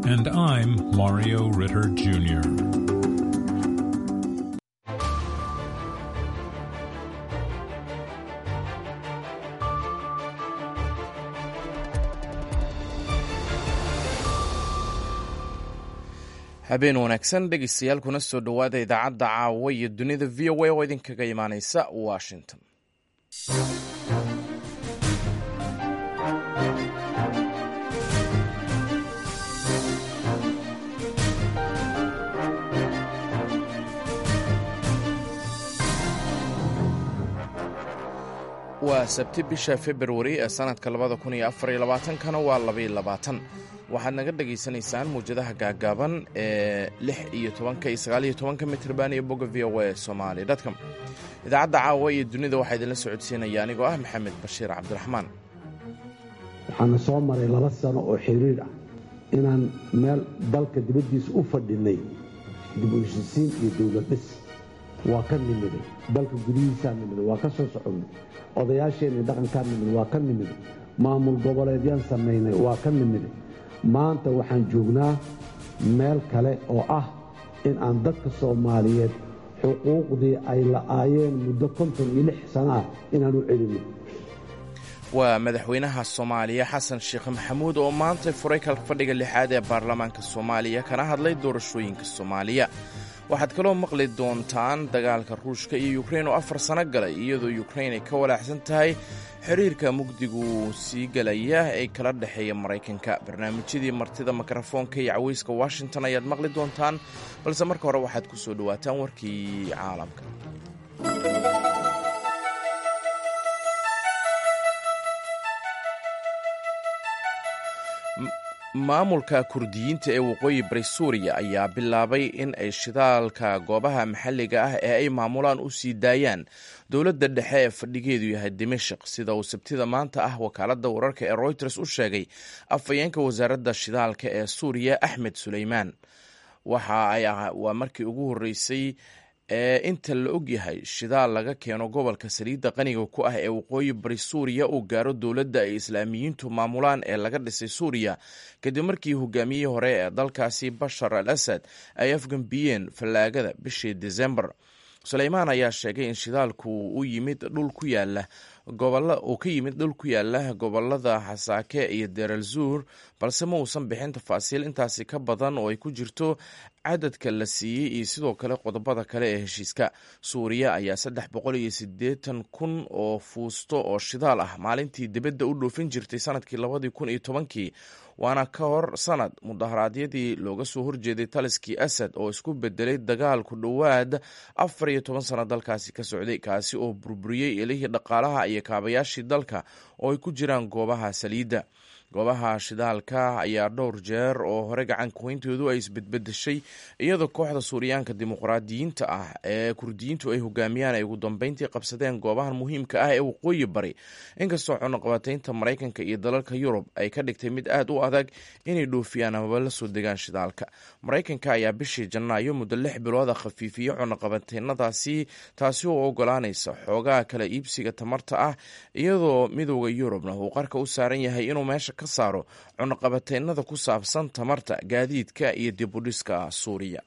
And I'm Mario Ritter Jr. habeen wanaagsan dhegeystayaal kuna soo dhowaada idaacadda caawa iyo dunida v o a oo idinkaga imaaneysa washington waa sabti bisha februari ee sanadka labada kun iyo afar iyo labaatankana waa labaiyo labaatan waxaad naga dhagaysanaysaan muwjadaha gaagaaban ee lix iyo tobanka iyo sagaal iyo tobanka mitrban iyo bogga v o a somali dotcom idaacadda caawa iyo dunida waxaa idinla socodsiinaya anigoo ah maxamed bashiir cabdiraxmaan waxaana soo maray laba sano oo xiriir ah inaan meel dalka dibaddiisa u fadhinay dib u heshisiin iyo dowlad dhis waa ka nimiday dalka gudihiisaa nimiday waa ka soo soconnay odayaasheenii dhaqankaa nimiday waa ka nimiday maamul goboleedyaan samaynay waa ka nimiday maanta waxaan joognaa meel kale oo ah in aan dadka soomaaliyeed xuquuqdii ay la'aayeen muddo konton iyo lix sano ah inaan u celinno waa madaxweynaha soomaaliya xasan sheekh maxamuud oo maanta furay kalka fadhiga lixaad ee baarlamaanka soomaaliya kana hadlay doorashooyinka soomaaliya waxaad kaloo maqli doontaan dagaalka ruushka iyo yukrein oo afar sano galay iyadoo yukrein ay ka walaacsan tahay xiriirka mugdigu sii galaya ee kala dhexeeya maraykanka barnaamijyadii martida mikrofoonka iyo caweyska washington ayaad maqli doontaan balse marka hore waxaad ku soo dhowaataan warkii caalamka maamulka kurdiyiinta ee waqooyi bari suuriya ayaa bilaabay in ay shidaalka goobaha maxalliga ah ee ay maamulaan u sii daayaan dowladda dhexe ee fadhigeedu yahay dimashik sida uu sabtida maanta ah wakaaladda wararka ee royters u sheegay afhayeenka wasaaradda shidaalka ee suuriya axmed suleymaan waxa ay waa markii ugu horreysay ee inta la og yahay shidaal laga keeno gobolka saliidda qaniga ku ah ee waqooyi bari suuriya uu gaaro dowladda ay islaamiyiintu maamulaan ee laga dhisay suuriya kadib markii hogaamiyihii hore ee dalkaasi bashar al asad ay afgambiyeen fallaagada bishii desembar suleymaan ayaa sheegay in shidaalku u yimid dhul ku yaala uu ka yimid dhul ku yaala gobolada xasaake iyo deral zuur balse ma uusan bixin tafaasiil intaasi ka badan oo ay ku jirto cadadka la siiyey iyo sidoo kale qodobada kale ee heshiiska suuriya ayaa saddex boqol iyo siddeetan kun oo fuusto oo shidaal ah maalintii dibadda u dhoofin jirtay sanadkii labadii kun iyo tobankii waana ka hor sanad mudaharaadyadii looga soo horjeeday taliskii asad oo isku bedelay dagaal ku dhowaad afar iyo toban sano dalkaasi ka socday kaasi oo burburiyey ilihii dhaqaalaha iyo kaabayaashii dalka oo ay ku jiraan goobaha saliidda goobaha shidaalka ayaa dhowr jeer oo hore gacan kuweyntoodu ay isbedbedeshay iyadoo kooxda suuriyaanka dimuqraadiyiinta ah ee kurdiyiintu ay hogaamiyaan ay ugu dambeyntii qabsadeen goobahan muhiimka ah ee waqooyi bari inkastoo cunuqabataynta maraykanka iyo dalalka yurub ay ka dhigtay mid aad u adag inay dhoofiyaan amaba la soo degaan shidaalka maraykanka ayaa bishii janaayo muddo lix bilooda khafiifiyey cunuqabataynadaasi taasi oo ogolaanaysa xoogaha kala iibsiga tamarta ah iyadoo midooda yurubna uu qarka u saaran yahay inuu meesha ka saaro cunuqabataynada ku saabsan tamarta gaadiidka iyo dibudhiska suuriya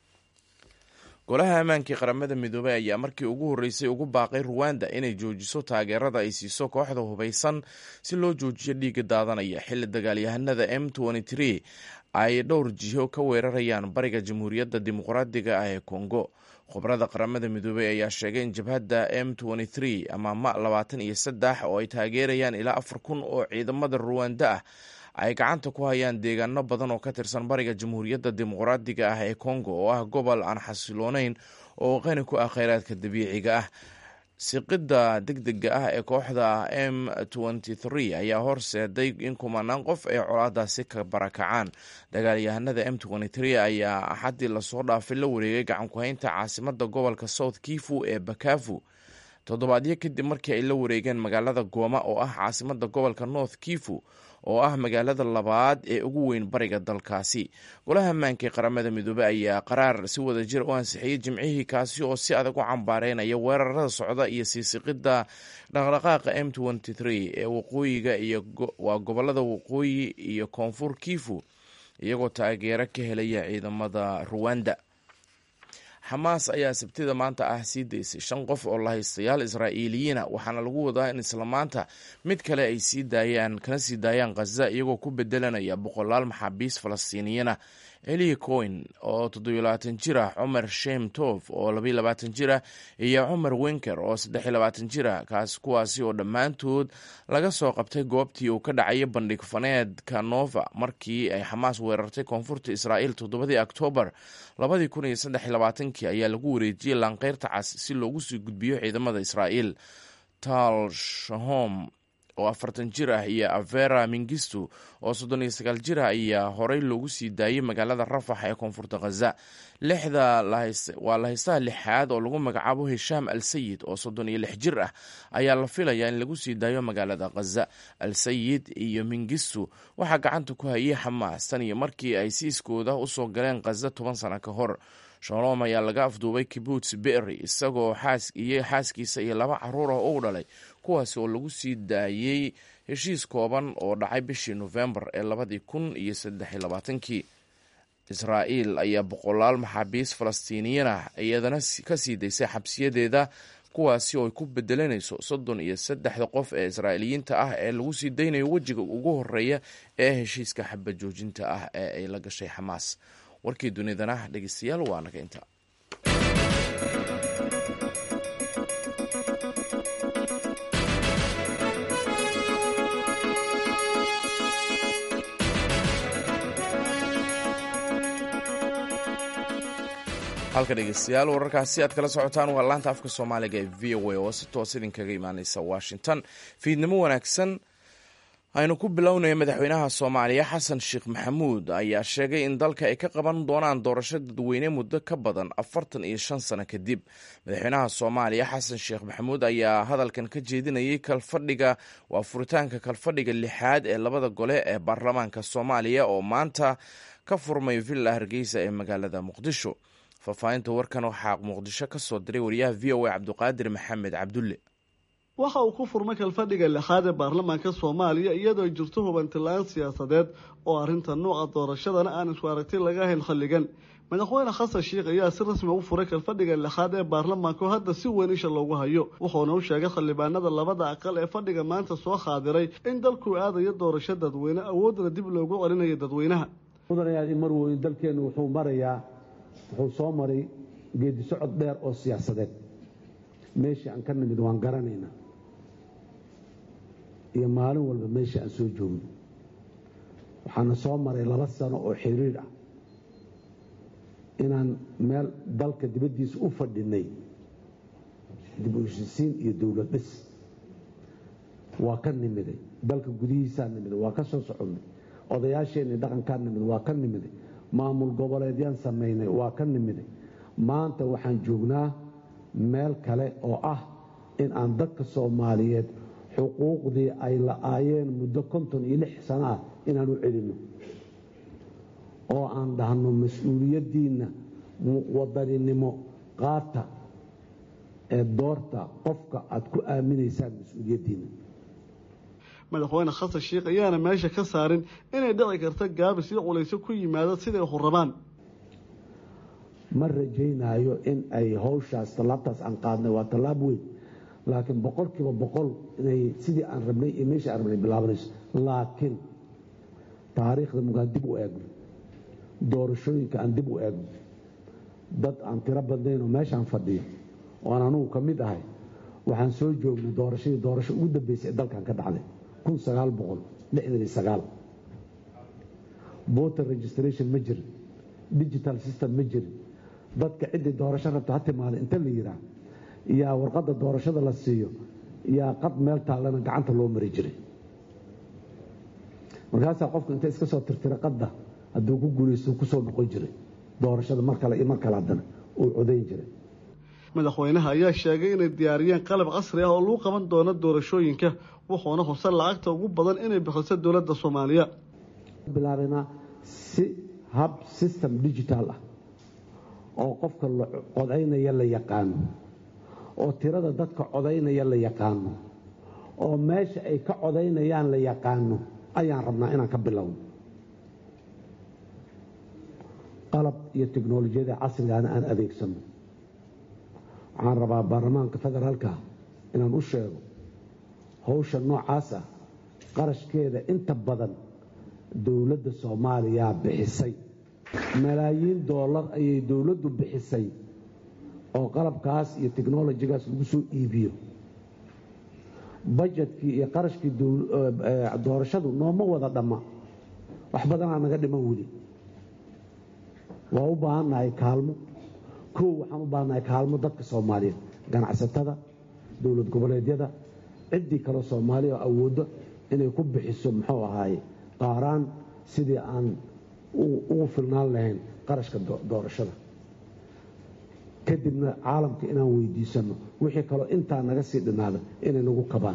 golaha ammaankii qaramada midoobey ayaa markii ugu horreysay ugu baaqay ruwanda inay joojiso taageerada ay siiso kooxda hubaysan si loo joojiyo dhiiga daadanaya xilli dagaalyahanada m ay dhowr jiho ka weerarayaan bariga jamhuuriyadda dimuqraadiga ah ee kongo khubrada qaramada midoobey ayaa sheegay in jabhadda m ama ma labaatan iyo saddex oo ay taageerayaan ilaa afar kun oo ciidamada ruwanda ah ay gacanta ku hayaan deegaano badan oo ka tirsan bariga jamhuuriyadda dimuqraadiga ah ee kongo oo ah gobol aan xasiloonayn oo qani ku ah kheyraadka dabiiciga ah siqidda degdega ah ee kooxda m ayaa horseeday in kumanaan qof ay colaadaasi ka barakacaan dagaalyahanada m ayaa axaddii lasoo dhaafay la wareegay gacankuhaynta caasimada gobolka south kifu ee bakafu toddobaadyo kadib markii ay la wareegeen magaalada gooma oo ah caasimada gobolka north kifu oo ah magaalada labaad ee ugu weyn bariga dalkaasi golaha ammaanka ee qaramada midoobey ayaa qaraar si wada jir u ansixiyey jimcihii kaasi oo si adag u cambaareynaya weerarada socda iyo siisiqidda dhaqdhaqaaqa m ee waqooyiga iyo waa gobolada waqooyi iyo koonfur kifu iyagoo taageero ka helaya ciidamada ruwanda xamaas ayaa sabtida maanta ah sii daysay shan qof oo lahaystayaal israa'iiliyiina waxaana lagu wadaa in isla maanta mid kale ay sii daayaan kana sii daayaan khaza iyagoo ku bedelanaya boqolaal maxaabiis falastiiniyana eli coin oo toddobylabaatan jir ah cumar shem tof oo labaiy labaatan jir ah iyo cumar wenker oo saddexiy labaatan jir ah kaas kuwaasi oo dhammaantood laga soo qabtay goobtii uu ka dhacaya bandhig faneedka nova markii ay xamaas weerartay koonfurta israa'iil toddobadii oktoobar labadii kun iyo saddexiy labaatankii ayaa lagu wareejiyey laanqeyrta cas si loogu sii gudbiyo ciidamada israa'iil tal shahom oo afartan jir ah iyo avera mingistu oo soddon iyo sagaal jir ah ayaa horey loogu sii daayey magaalada rafax ee koonfurta khaza lixda waa lahaystaha lixaad oo lagu magacaabo hishaam al sayid oo soddon iyo lix jir ah ayaa la filayaa in lagu sii daayo magaalada khaza al sayid iyo mingistu waxaa gacanta ku hayay xamaas tan iyo markii ay siiskooda usoo galeen khaza toban sano ka hor shalom ayaa laga afduubay kibuts bery isagoo iyo xaaskiisa iyo laba caruur ah u dhalay kuwaas oo lagu sii daayey heshiis kooban oo dhacay bishii nofembar ee labadii kun iyo saddexiy labaatankii israa'iil ayaa boqolaal maxaabiis falastiiniyiin ah iyadana ka sii daysay xabsiyadeeda kuwaasi oo ay ku bedelanayso soddon iyo saddexda qof ee israa'iiliyiinta ah ee lagu sii daynayo wejiga ugu horeeya ee heshiiska xaba joojinta ah ee ay la gashay xamaas warkii dunidana dhegeystayaal waa naga inta halka dhegeystayaal wararkaasi aad kala socotaan waa laanta afka soomaaliga ee v o a oo si toos idinkaga imaaneysa washington fiidnimo wanaagsan aynu ku bilownaya madaxweynaha soomaaliya xasan sheekh maxamuud ayaa sheegay in dalka ay ka qaban doonaan doorasho dadweyne muddo ka badan afartan iyo shan sano kadib madaxweynaha soomaaliya xasan sheekh maxamuud ayaa hadalkan ka jeedinayay kalfadhiga waa furitaanka kalfadhiga lixaad ee labada gole ee baarlamaanka soomaaliya oo maanta ka furmay villa hargeysa ee magaalada muqdisho faahfaahinta warkan waxaa muqdisho ka soo diray wariyaha v o a cabduqaadir maxamed cabdulle waxa uu ku furmay kalfadhiga lixaad ee baarlamaanka soomaaliya iyadoo ay jirto hubantilaan siyaasadeed oo arrinta nuuca doorashadana aan isku aragti laga hayn xilligan madaxweyne xasan sheikh ayaa si rasmi u furay kalfadhiga lixaad ee baarlamaanka oo hadda si weyn isha loogu hayo wuxuuna u sheegay xildhibaanada labada aqal ee fadhiga maanta soo khaadiray in dalkuu aadayo doorasho dadweyne awoodna dib loogu celinayo dadweynaha mudanayaadi marweyn dalkeennu wuxuu marayaa wuxuu soo maray geedi socod dheer oo siyaasadeed meeshii aan ka nimid waan garanaynaa iyo maalin walba meeshii aan soo joogno waxaana soo maray laba sano oo xiriir ah inaan meel dalka dibaddiisa u fadhinay dib u heshisiin iyo dowlad dhis waa ka nimiday dalka gudihiisaa nimiday waa ka soo soconnay odayaasheenii dhaqankaa nimiday waa ka nimiday maamul goboleedyaan samaynay waa ka nimiday maanta waxaan joognaa meel kale oo ah in aan dadka soomaaliyeed xuquuqdii ay la-aayeen muddo konton iyo lix sano ah inaan u celinno oo aan dhahno mas-uuliyaddiinna wadaninimo qaata ee doorta qofka aad ku aaminaysaan mas-uuliyaddiinna madaxweyne xasan sheikh ayaana meesha ka saarin inay dhici karta gaabis iyo culayso ku yimaado siday hurabaan ma rajaynaayo in ay howshaas tallaabtaas aan qaadnay waa tallaab weyn laakiin boqolkiiba boqol inay sidii aan rabnay iyo meeshii aan rabnay bilaabanayso laakiin taariikhda mugaan dib u eegno doorashooyinka aan dib u eegno dad aan tiro badnayn oo meeshaan fadhiyo oo aan anugu ka mid ahay waxaan soo joognay doorashadii doorasho ugu dambeysay ee dalkan ka dhacday kun sagaal boqol lixdan iyo sagaal voter registration ma jirin digital system ma jirin dadka ciddii doorasho rabta ha timaada inta la yiraa yaa warqadda doorashada la siiyo yaa qad meel taallana gacanta loo mari jiray markaasaa qofku inta iska soo tirtira qadda hadduu ku guulaysto kusoo noqon jiray doorashada mar kale iyo mar kale haddana uu codayn jiray madaxweynaha ayaa sheegay inay diyaariyeen qalab casri ah oo lagu qaban doono doorashooyinka wuxuuna huse lacagta ugu badan inay bixiso dowladda soomaaliya bilaabaynaa si hab system digital ah oo qofka codaynaya la yaqaano oo tirada dadka codaynaya la yaqaano oo meesha ay ka codaynayaan la yaqaano ayaan rabnaa inaan ka bilowno qalab iyo teknolojiyada casrigaana aan adeegsano waxaan rabaa baarlamaanka federaalka inaan u sheego howsha noocaas ah qarashkeeda inta badan dowladda soomaaliyaa bixisay malaayiin doolar ayay dowladdu bixisay oo qalabkaas iyo teknolojigaas lagu soo iibiyo bajetkii iyo qarashkii doorashadu nooma wada dhamma wax badanaa naga dhiman weli waa u baahannahay kaalmo kow waxaan u baahannahay kaalmo dadka soomaaliyeed ganacsatada dowlad goboleedyada ciddii kaleo soomaaliya oo awooddo inay ku bixiso muxuu ahaaye qaaraan sidii aan ugu filnaan lahayn qarashka doorashada kadibna caalamka inaan weydiisanno wixii kaloo intaa naga sii dhinaada inay nagu kabaan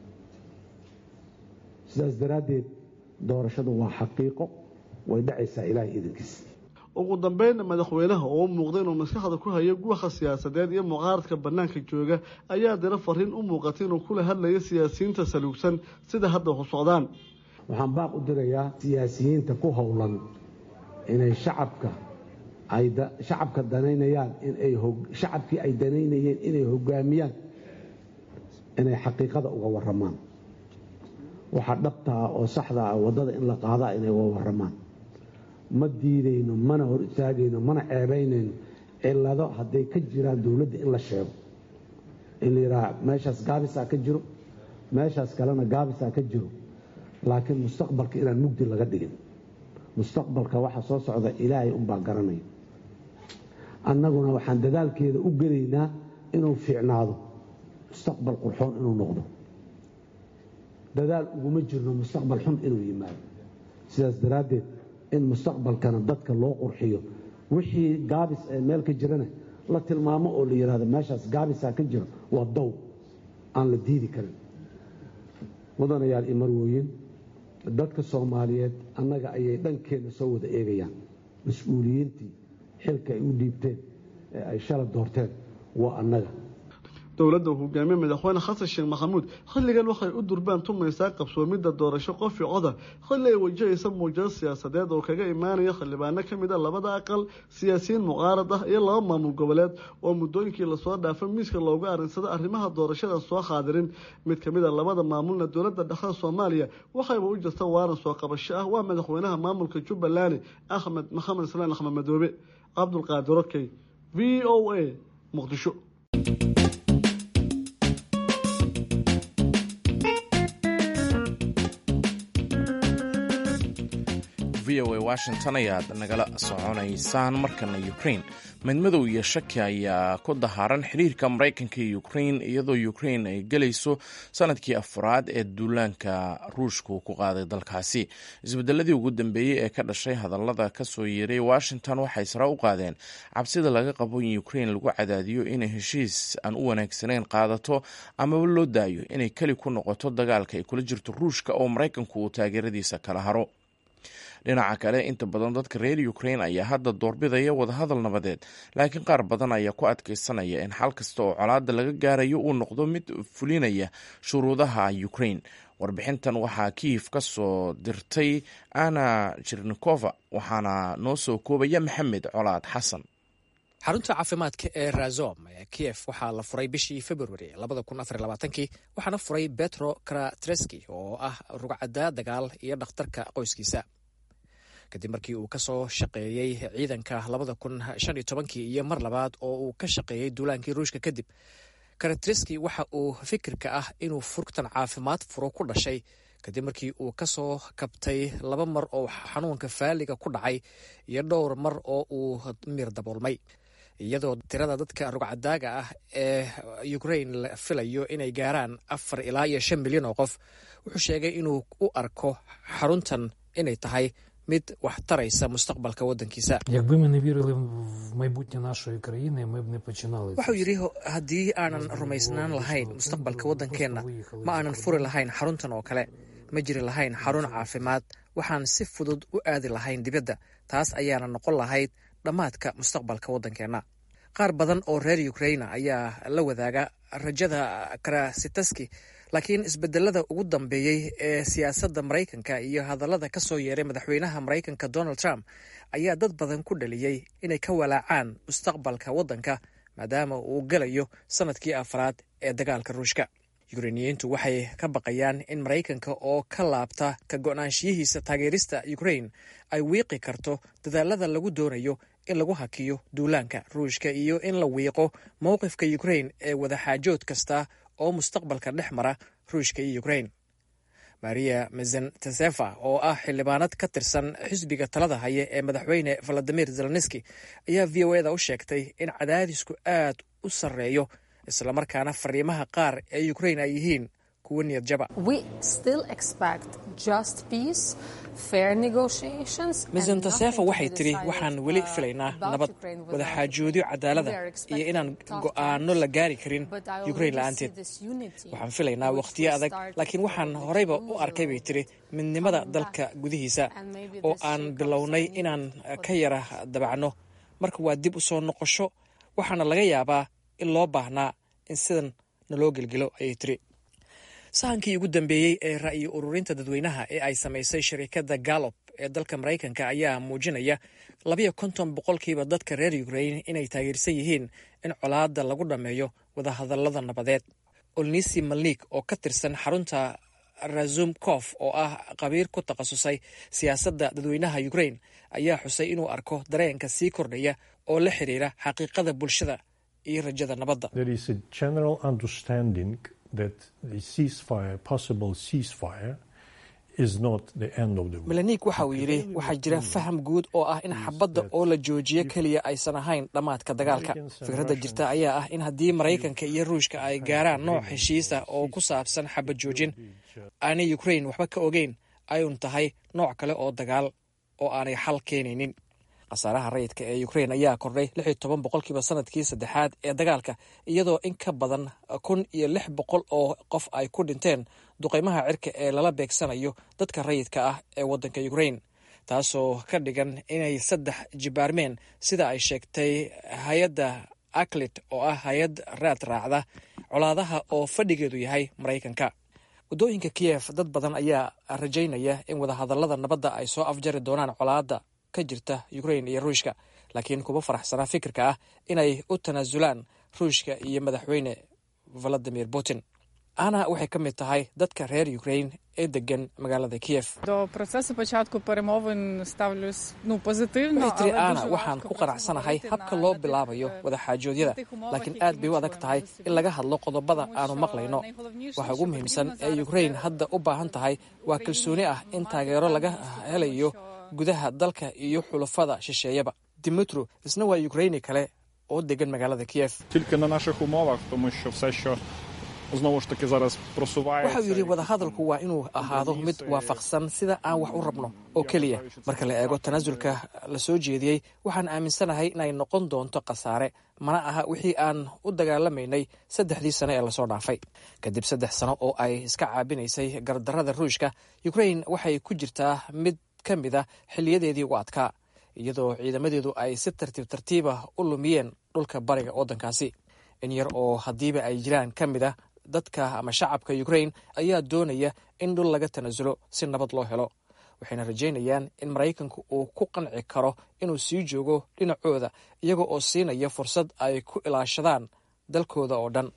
sidaas daraaddeed doorashadu waa xaqiiqo way dhacaysaa ilaahay idankiis ugu dambeynna madaxweynaha oo u muuqda inuu maskaxda ku hayo guwaha siyaasadeed iyo mucaaradka bannaanka jooga ayaa dira fariin u muuqata inuu kula hadlayo siyaasiyiinta saluugsan sida hadda u socdaan waxaan baaq u dirayaa siyaasiyiinta ku howlan inay shacabka ay shacabka danaynayaan inay shacabkii ay danaynayeen inay hogaamiyaan inay xaqiiqada uga warramaan waxa dhabtaa oo saxda ah waddada in la qaadaa inay uga warramaan ma diidayno mana hor istaagayno mana ceebaynayno cillado hadday ka jiraan dowladda in la sheego in la yidhaaha meeshaas gaabisaa ka jiro meeshaas kalena gaabisaa ka jiro laakiin mustaqbalka inaan mugdi laga dhigin mustaqbalka waxa soo socda ilaahay unbaa garanaya annaguna waxaan dadaalkeeda u gelaynaa inuu fiicnaado mustaqbal qurxoon inuu noqdo dadaal uguma jirno mustaqbal xun inuu yimaado sidaas daraaddeed in mustaqbalkana dadka loo qurxiyo wixii gaabis ee meel ka jirana la tilmaamo oo la yidhahdo meeshaas gaabisaa ka jiro waa dow aan la diidi karin mudanayaal iyo marwooyin dadka soomaaliyeed annaga ayay dhankeenna soo wada eegayaan mas-uuliyiintii xilka ay u dhiibteen ee ay shala doorteen waa annaga dowladda uu hogaamiye madaxweyne xasan sheekh maxamuud xilligan waxay u durbaan tumaysaa qabsoomidda doorasho qofi coda xilli ay wajahaysa muujado siyaasadeed oo kaga imaanaya xildhibaano ka mid a labada aqal siyaasiyiin muqaarad ah iyo laba maamul goboleed oo muddooyinkii lasoo dhaafay miiska loogu arinsada arrimaha doorashada soo qaadirin mid ka mid a labada maamulna dowladda dhexda soomaaliya waxayba u jirta waaran soo qabasho ah waa madaxweynaha maamulka jubbaland axmed maxamed islaan axmed madoobe cabdulqaadir okey v o a muqdisho v o a washington ayaad nagala soconaysaan markana ukrain midmadow iyo shaki ayaa ku dahaaran xiriirka maraykanka iyo ukrain iyadoo ukrain ay gelayso sanadkii afraad ee duulaanka ruushku ku qaaday dalkaasi isbedeladii ugu dambeeyey ee ka dhashay hadallada kasoo yeeray washington waxay sare u qaadeen cabsida laga qabo in ukrain lagu cadaadiyo inay heshiis aan u wanaagsanayn qaadato amaba loo daayo inay keli ku noqoto dagaalka ay kula jirto ruushka oo maraykanku uu taageeradiisa kala haro dhinaca kale inta badan dadka reer ukrain ayaa hadda doorbidaya wadahadal nabadeed laakiin qaar badan ayaa ku adkeysanaya in xal kasta oo colaada laga gaarayo uu noqdo mid fulinaya shuruudaha ukrain warbixintan waxaa kiyif ka soo dirtay ana jirnikova waxaana noo soo koobaya maxamed colaad xasan xarunta caafimaadka ee razom ee kiyef waxaa la furay bishii februari kii waxaana furay betro karatreski oo ah rugcadda dagaal iyo dhakhtarka qoyskiisa kadib markii uu ka soo shaqeeyey ciidanka iyo mar labaad oo uu ka shaqeeyey duulaankii ruushka kadib karatreski waxa uu fikirka ah inuu furtan caafimaad furo ku dhashay kadib markii uu ka soo kabtay laba mar oo xanuunka faaliga ku dhacay iyo dhowr mar oo uu miir daboolmay iyadoo tirada dadka rugcadaaga ah ee ukrain la filayo inay gaaraan afar ilaa iyo shan milyan oo qof wuxuu sheegay inuu u arko xaruntan inay tahay mid wax taraysa mustaqbalka waddankiisa Якби ми не вірили в майбутнє нашої країни, ми б не починали. wuxuu yidhi haddii aanan rumaysnaan lahayn mustaqbalka waddankeenna ma aanan furi lahayn xaruntan oo kale ma jiri lahayn xarun caafimaad waxaan si fudud u aadi lahayn dibadda taas ayaana noqon lahayd dhammaadka mustaqbalka waddankeenna qaar badan oo reer ukraina ayaa la wadaaga rajada karasitaski laakiin isbedelada ugu dambeeyey ee siyaasadda maraykanka iyo hadallada ka soo yeeray madaxweynaha maraykanka donald trump ayaa dad badan ku dhaliyey inay ka walaacaan mustaqbalka waddanka maadaama uu galayo sanadkii afraad ee dagaalka ruushka yukrainiyiintu waxay ka baqayaan in maraykanka oo ka laabta ka go-naanshiyihiisa taageerista ukrain ay wiiqi karto dadaalada lagu doonayo in lagu hakiyo duulaanka ruushka iyo in la wiiqo mowqifka ukrain ee wadaxaajood kasta oo mustaqbalka dhex mara ruushka iyo ukrain maria mezentesefa oo ah xildhibaanad ka tirsan xisbiga talada haya ee madaxweyne valadimir zelenski ayaa v o eda u sheegtay in cadaadisku aad u sarreeyo islamarkaana fariimaha qaar ee ukrain ay yihiin kuwa niyad jaba mezentesefa waxay tidhi waxaan weli filaynaa nabad wadaxaajoodyo cadaalada iyo inaan go'aano la gaari karin ukrain la'aanteed waxaan filaynaa wakhtiyo adag laakiin waxaan horeyba u arkay bay tidhi midnimada dalka gudihiisa oo aan bilownay inaan ka yara dabacno marka waa dib u soo noqosho waxaana laga yaabaa in loo baahnaa in sidan naloo gelgelo ayay tiri sahankii ugu dambeeyey ee ra'yi ururinta dadweynaha ee ay samaysay shirikadda gallop ee dalka maraykanka ayaa muujinaya labayo konton boqolkiiba dadka reer ukrain inay taageersan yihiin in colaadda lagu dhammeeyo wadahadallada nabadeed olnisi malnik oo ka tirsan xarunta razumkof oo ah qabiir ku takhasusay siyaasadda dadweynaha ukrain ayaa xusay inuu arko dareenka sii kordhaya oo la xiriira xaqiiqada bulshada iyo rajada nabadda melanik waxa uu yidhi waxaa jira faham guud oo ah in xabadda oo la joojiyo keliya aysan ahayn dhammaadka dagaalka fikradda jirta ayaa ah in haddii maraykanka iyo ruushka ay gaaraan nooc heshiisa oo ku saabsan xabad joojin aanay ukrain waxba ka ogeyn ayuun tahay nooc kale oo dagaal oo aanay xal keenaynin khasaaraha rayidka ee ukrain ayaa kordhay lix iyo toban boqolkiiba sanadkii saddexaad ee dagaalka iyadoo in ka badan kun iyo lix boqol oo qof ay ku dhinteen duqaymaha cirka ee lala beegsanayo dadka rayidka ah ee waddanka ukrain taasoo ka dhigan inay saddex jibaarmeen sida ay sheegtay hay-adda aclit oo ah hay-ad raad raacda colaadaha oo fadhigeedu yahay maraykanka waddooyinka kiyef dad badan ayaa rajaynaya in wadahadallada nabadda ay soo afjari doonaan colaadda ka jirta ukrain iyo ruushka laakiin kuma faraxsanaa fikirka ah inay u tanaasulaan ruushka iyo madaxweyne valadimir putin ana waxay ka mid tahay dadka reer ukrain ee degan magaalada kiyef waxay tiri ana waxaan ku qanacsanahay habka loo bilaabayo wadaxaajoodyada laakiin aad bay u adag tahay in laga hadlo qodobada aanu maqlayno waxa ugu muhiimsan ee ukrain hadda u baahan tahay waa kalsooni ah in taageero laga helayo gudaha dalka iyo xulafada shisheeyaba dimitru isna waa ukraini kale oo degan magaalada kiyef waxau yidhi wadahadalku waa inuu ahaado mid waafaqsan sida aan wax u rabno oo keliya marka la eego tanaasulka la soo jeediyey waxaan aaminsanahay inay noqon doonto khasaare mana aha wixii aan u dagaalamaynay saddexdii sane ee lasoo dhaafay kadib saddex sano oo ay iska caabinaysay gardarrada ruushka ukrain waxay ku jirtaa mid ka mid a xiliyadeedii ugu adkaa iyadoo ciidamadeedu ay si tartiib tartiibah u lumiyeen dhulka bariga waddankaasi in yar oo haddiiba ay jiraan ka mid a dadka ama shacabka ukrain ayaa doonaya in dhul laga tanaasulo si nabad loo helo waxayna rajaynayaan in maraykanku uu ku qanci karo inuu sii joogo dhinacooda iyaga oo siinaya fursad ay ku ilaashadaan dalkooda oo dhan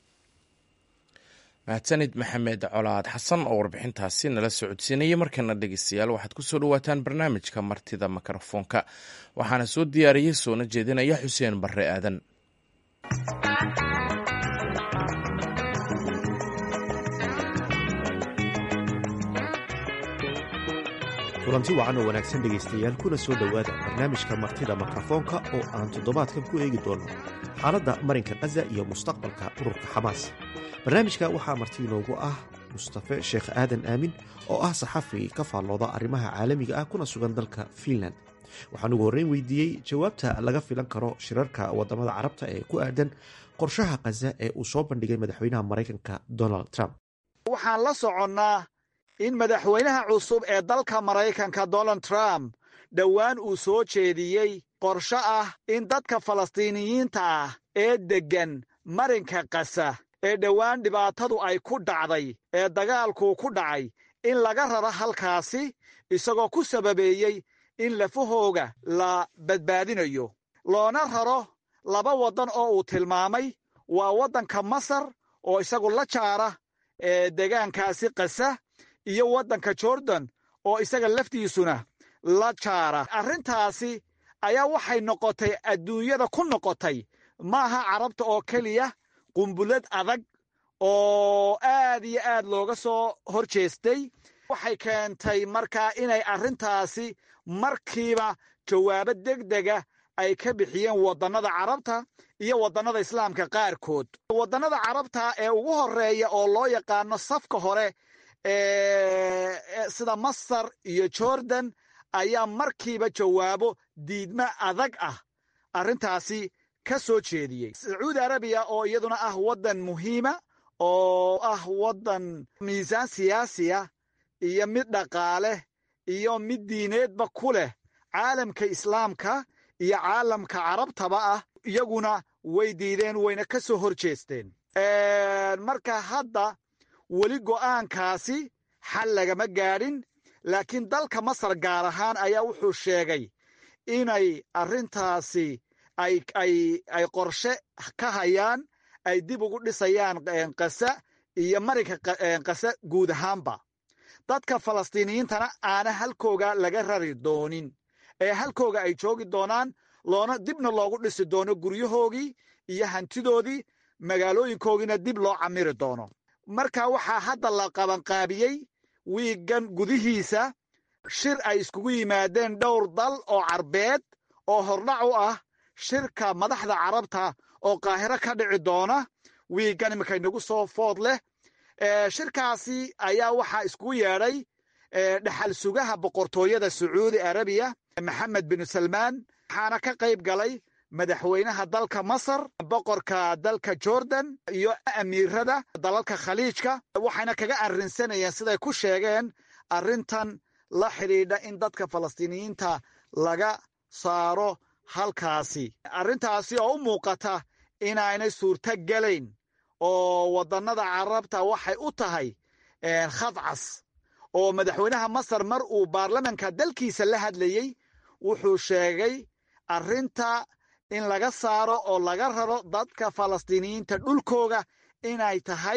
mahadsanid maxamed colaad xasan oo warbixintaasi nala socodsiinaya markana dhegeystayaal waxaad ku soo dhawaataan barnaamijka martida mikrofoonka waxaana soo diyaariyey soona jeedinaya xuseen barre aadan kulanti wacan oo wanaagsan dhegaystayaal kuna soo dhowaada barnaamijka martida mikrofoonka oo aan toddobaadkan ku eegi doono xaaladda marinka khaza iyo mustaqbalka ururka xamaas barnaamijka waxaa marti inoogu ah mustafe sheekh aadan aamin oo ah saxafi ka faallooda arrimaha caalamiga ah kuna sugan dalka fiinland waxaan ugu horreyn weydiiyey jawaabta laga filan karo shirarka waddamada carabta ee ku aadan qorshaha khaza ee uu soo bandhigay madaxweynaha maraykanka donald trump waxaan la soconnaa in madaxweynaha cusub ee dalka maraykanka donald trump dhowaan uu soo jeediyey qorsho ah in dadka falastiiniyiinta ah ee deggan marinka kasa ee dhowaan dhibaatadu ay ku dhacday ee dagaalku ku dhacay in laga raro halkaasi isagoo ku sababeeyey in lafahooga la badbaadinayo loona raro laba waddan oo uu tilmaamay waa waddanka masar oo isagu la jaara ee deegaankaasi kasa iyo waddanka jordan oo isaga laftiisuna la jaara arrintaasi ayaa waxay noqotay adduunyada ku noqotay maaha carabta oo keliya qumbulad adag oo aad iyo aad looga soo hor jeestay waxay keentay markaa inay arrintaasi markiiba jawaabo degdega ay ka bixiyeen waddannada carabta iyo waddannada islaamka qaarkood waddannada carabta ee ugu horeeya oo loo yaqaano safka hore sida masar iyo jordan ayaa markiiba jawaabo diidmo adag ah arrintaasi ka soo jeediyey sacuudi arabiya oo iyaduna ah waddan muhiima oo ah waddan miisaan siyaasiya iyo mid dhaqaale iyo mid diineedba ku leh caalamka islaamka iyo caalamka carabtaba ah iyaguna way diideen wayna ka soo hor jeesteen marka hadda weli go'aankaasi xal lagama gaadhin laakiin dalka masar gaar ahaan ayaa wuxuu sheegay inay arrintaasi ay qorshe ka hayaan ay dib ugu dhisayaan kasa iyo marinka kasa guud ahaanba dadka falastiiniyiintana aana halkooga laga rari doonin ee halkooga ay joogi doonaan loona dibna loogu dhisi doono guryahoogii iyo hantidoodii magaalooyinkoogiina dib loo camiri doono marka waxaa hadda la qabanqaabiyey wiigan gudihiisa shir ay iskugu yimaadeen dhowr dal oo carbeed oo hordhac u ah shirka madaxda carabta oo qaahiro ka dhici doona wiigan iminka inagu soo food leh shirkaasi ayaa waxaa iskugu yeedhay dhexal sugaha boqortooyada sacuudi arabiya maxamed bin salmaan waxaana ka qayb galay madaxweynaha dalka masar boqorka dalka jordan iyo amiirada dalalka khaliijka waxayna kaga arrinsanayeen siday ku sheegeen arrintan la xidhiidha in dadka falastiiniyiinta laga saaro halkaasi arrintaasi oo u muuqata inaanay suurto gelayn oo waddannada carabta waxay u tahay khadcas oo madaxweynaha masar mar uu baarlamanka dalkiisa la hadlayey wuxuu sheegay arrinta in laga saaro oo laga raro dadka falastiiniyiinta dhulkooga inay tahay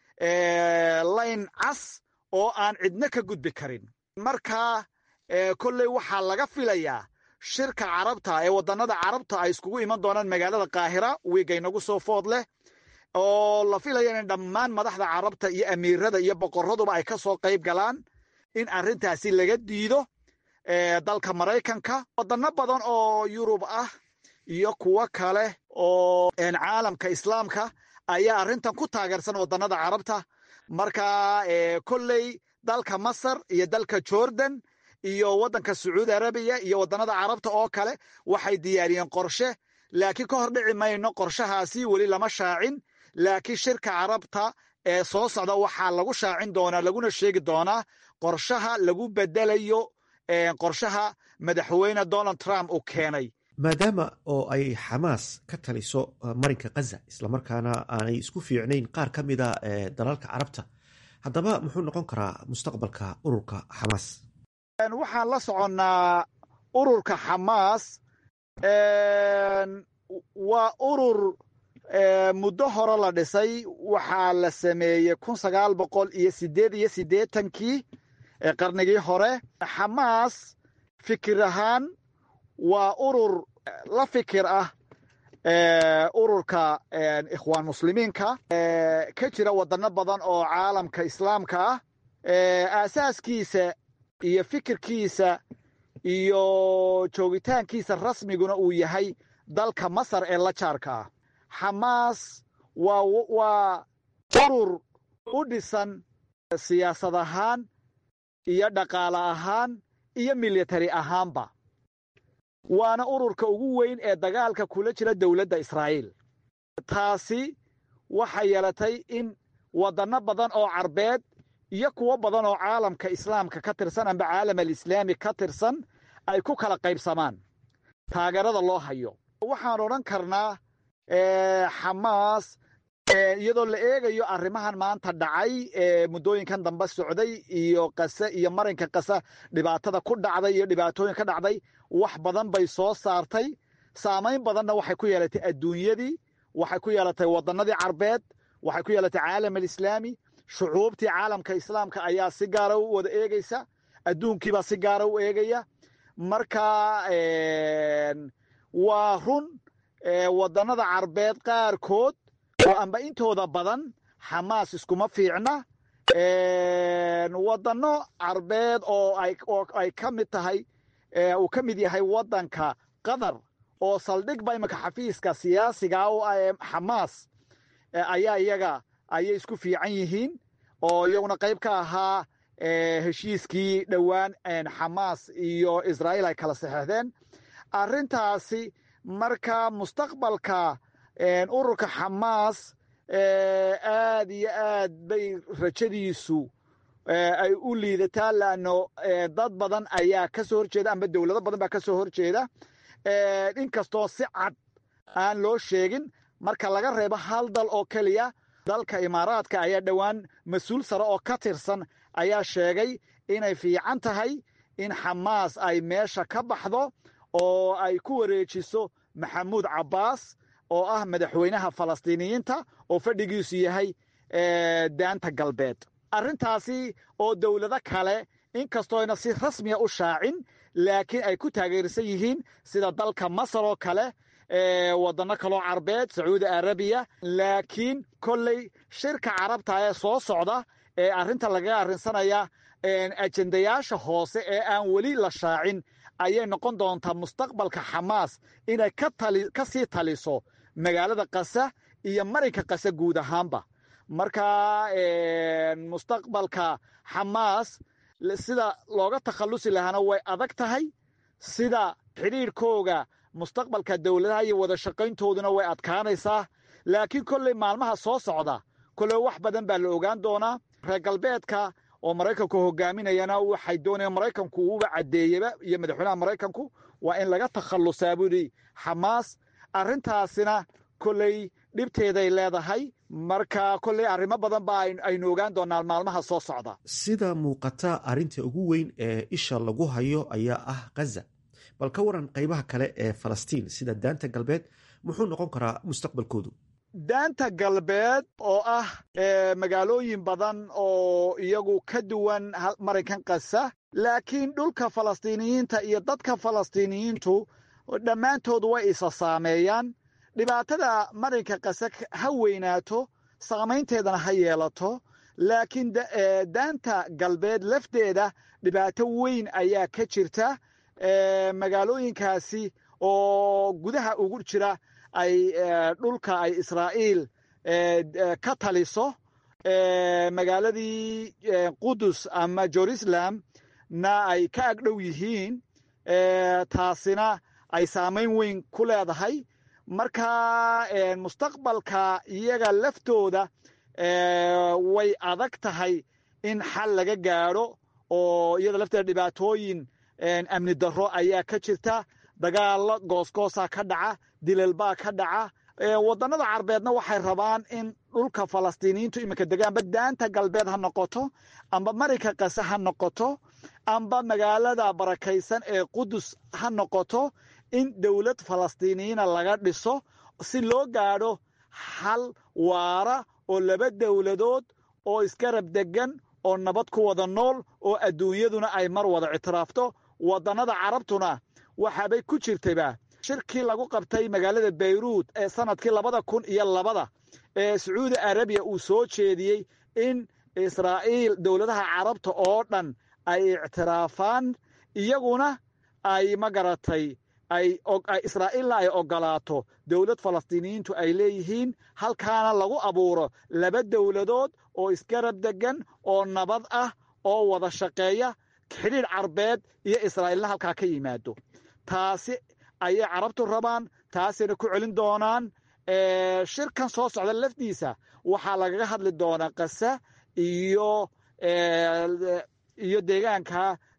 layn cas oo aan cidno ka gudbi karin marka kolley waxaa laga filayaa shirka carabta ee waddannada carabta ay iskugu iman doonaan magaalada kaahira wiiga inagu soo food leh oo la filaya in dhammaan madaxda carabta iyo amiirada iyo boqoraduba ay ka soo qayb galaan in arrintaasi laga diido dalka maraykanka waddanno badan oo yurub ah iyo kuwo kale oo caalamka islaamka ayaa arrintan ku taageersan waddannada carabta marka kolley dalka masar iyo dalka jordan iyo waddanka sacuudi arabiya iyo waddannada carabta oo kale waxay diyaariyeen qorshe laakiin ka hor dhici mayno qorshahaasi weli lama shaacin laakiin shirka carabta ee soo socda waxaa lagu shaacin doonaa laguna sheegi doonaa qorshaha lagu bedelayo qorshaha madaxweyne donald trump uu keenay maadaama oo ay xamaas ka taliso marinka khaza islamarkaana aanay isku fiicnayn qaar ka mida dalalka carabta haddaba muxuu noqon karaa mustaqbalka ururka xamaas waxaan la soconnaa ururka xamaas waa urur muddo hore la dhisay waxaa la sameeyey kun sagaal boqol iyo sideed iyo siddeetankii qarnigii hore xamaas fikir ahaan waa urur la fikir ah ururka ikhwaan muslimiinka ka jira waddanno badan oo caalamka islaamka ah aasaaskiisa iyo fikirkiisa iyo joogitaankiisa rasmiguna uu yahay dalka masar ee la jaarka ah xamaas waa waa urur u dhisan siyaasad ahaan iyo dhaqaale ahaan iyo military ahaanba waana ururka ugu weyn ee dagaalka kula jira dowladda israa'iil taasi waxay yeelatay in waddanno badan oo carbeed iyo kuwo badan oo caalamka islaamka ka tirsan amba caalam alislaami ka tirsan ay ku kala qaybsamaan taageerada loo hayo waxaan odhan karnaa xamaas iyadoo la eegayo arrimahan maanta dhacay ee muddooyinkan dambe socday iyo qase iyo marinka qasa dhibaatada ku dhacday iyo dhibaatooyin ka dhacday wax badan bay soo saartay saamayn badanna waxay ku yeelatay adduunyadii waxay ku yeelatay wadannadii carbeed waxay ku yeelatay caalam alislaami shucuubtii caalamka islaamka ayaa si gaara u wada eegeysa adduunkiibaa si gaara u eegaya marka waa run wadannada carbeed qaarkood oo amba intooda badan xamaas iskuma fiicna wadanno carbeed oo ay ka mid tahay uu ka mid yahay waddanka qatar oo saldhigba iminka xafiiska siyaasiga oo xamaas ayaa iyaga ayay isku fiican yihiin oo iyaguna qayb ka ahaa heshiiskii dhowaan xamaas iyo israa'iil ay kala saxeexdeen arrintaasi marka mustaqbalka ururka xamaas aad iyo aad bay rajadiisu ay u liidataa laanno dad badan ayaa ka soo horjeeda amba dowlado badan baa ka soo horjeeda inkastoo si cad aan loo sheegin marka laga reebo hal dal oo keliya dalka imaaraadka ayaa dhowaan mas-uul sare oo ka tirsan ayaa sheegay inay fiican tahay in xamaas ay meesha ka baxdo oo ay ku wareejiso maxamuud cabbaas oo ah madaxweynaha falastiiniyiinta oo fadhigiisu yahay daanta galbeed arrintaasi oo dowlado kale inkastooyna si rasmiya u shaacin laakiin ay ku taageersan yihiin sida dalka masar oo kale waddanno kaloo carbeed sacuudi arabiya laakiin kolley shirka carabta ee soo socda ee arrinta lagaga arrinsanaya ajendayaasha hoose ee aan weli la shaacin ayay noqon doontaa mustaqbalka xamaas inay ka sii taliso magaalada kasa iyo marinka kasa guud ahaanba marka mustaqbalka xamaas sida looga takhallusi lahaana way adag tahay sida xidhiirhkooga mustaqbalka dowladaha iyo wada shaqayntooduna way adkaanaysaa laakiin kolley maalmaha soo socda kolley wax badan baa la ogaan doonaa reer galbeedka oo maraykanku hogaaminayana waxay doonayaan maraykanku uuba caddeeyeba iyo madaxweynaha maraykanku waa in laga takhallusaa buu yidhi xamaas arrintaasina kolley dhibteeday leedahay marka kolley arrimo badan baa aynu ogaan doonaa maalmaha soo socda sida muuqata arrinta ugu weyn ee isha lagu hayo ayaa ah khaza bal ka waran qaybaha kale ee falastiin sida daanta galbeed muxuu noqon karaa mustaqbalkoodu daanta galbeed oo ah magaalooyin badan oo iyagu ka duwan marinkan kasa laakiin dhulka falastiiniyiinta iyo dadka falastiiniyiintu dhammaantood way isa saameeyaan dhibaatada marinka kase ha weynaato saamaynteedana ha yeelato laakiin daanta galbeed lafteeda dhibaato weyn ayaa ka jirta magaalooyinkaasi oo gudaha ugu jira ay dhulka ay israa'iil ka taliso magaaladii qudus ama jerusalem na ay ka agdhow yihiin taasina ay saamayn weyn ku leedahay marka mustaqbalka iyaga laftooda way adag tahay in xal laga gaadho oo iyada lafteeda dhibaatooyin amni darro ayaa ka jirta dagaalo goosgoosa ka dhaca dilalbaa ka dhaca wadannada carbeedna waxay rabaan in dhulka falastiiniyiintu iminka degaanba daanta galbeed ha noqoto amba marinka kase ha noqoto amba magaalada barakaysan ee qudus ha noqoto in dowlad falastiiniyiina laga dhiso si loo gaadho xal waara oo laba dowladood oo isgarab degan oo nabad ku wada nool oo adduunyaduna ay mar wada ictiraafto wadannada carabtuna waxaabay ku jirtayba shirkii lagu qabtay magaalada bayruud ee sanadkii labada kun iyo labada ee sacuudi arabiya uu soo jeediyey in israa'iil dowladaha carabta oo dhan ay ictiraafaan iyaguna ay ma garatay israa'iilna ay ogolaato dowlad falastiiniyiintu ay leeyihiin halkaana lagu abuuro laba dowladood oo isgarab degan oo nabad ah oo wada shaqeeya xidhiidh carbeed iyo israa'iilna halkaa ka yimaado taasi ayay carabtu rabaan taasayna ku celin doonaan shirkan soo socda lafdiisa waxaa lagaga hadli doonaa kasa iyo iyo deegaanka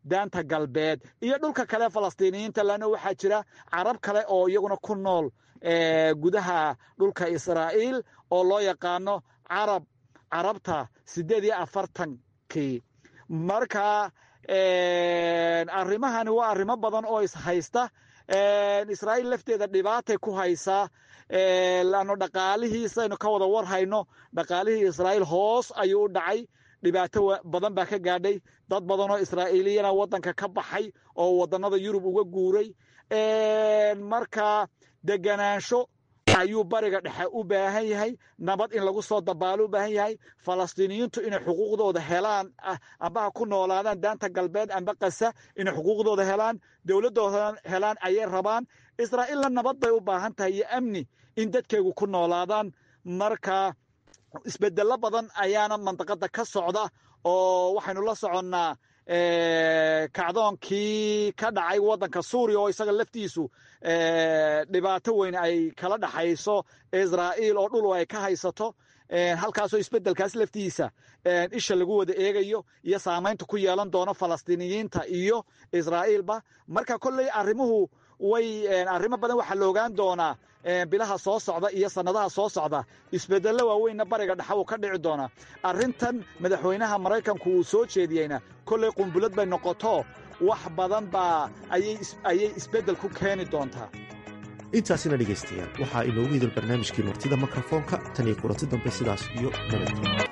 daanta galbeed iyo dhulka kale falastiiniyiinta lana waxaa jira carab kale oo iyaguna ku nool gudaha dhulka israa'iil oo loo yaqaano carab carabta siddeed iyo afartankii marka arrimahani waa arrimo badan oo ishaysta israa'iil lafteeda dhibaatay ku haysaa laanno dhaqaalihiisaynu ka wada war hayno dhaqaalihii israa'iil hoos ayuu u dhacay dhibaato badan baa ka gaadhay dad badan oo israa'iiliyana waddanka ka baxay oo waddannada yurub uga guuray marka deganaansho ayuu bariga dhexe u baahan yahay nabad in lagu soo dabaalo u baahan yahay falastiiniyiintu inay xuquuqdooda helaan amba ha ku noolaadaan daanta galbeed amba kasa inay xuquuqdooda helaan dowladdooda helaan ayay rabaan israa'iilna nabad bay u baahan tahay iyo amni in dadkeegu ku noolaadaan marka isbedello badan ayaana mandaqada ka socda oo waxaynu la soconnaa kacdoonkii ka dhacay waddanka suuriya oo isaga laftiisu dhibaato weyn ay kala dhaxayso israa'iil oo dhul ay ka haysato halkaasoo isbeddelkaas laftiisa isha lagu wada eegayo iyo saamaynta ku yeelan doono falastiiniyiinta iyo israa'iilba marka kolley arrimuhu way arrimo badan waxaa la ogaan doonaa bilaha soo socda iyo sannadaha soo socda isbedello waaweynna bariga dhexa uu ka dhici doonaa arrintan madaxweynaha maraykanku uu soo jeediyeyna kolley qumbulad bay noqoto wax badan baa ayay isbeddel ku keeni doontaa intaasina dhegaystayaal waxaa inoogu hidal barnaamijkii martida mikrofoonka tan iyo kulanti dambe sidaas iyo nabadgelyo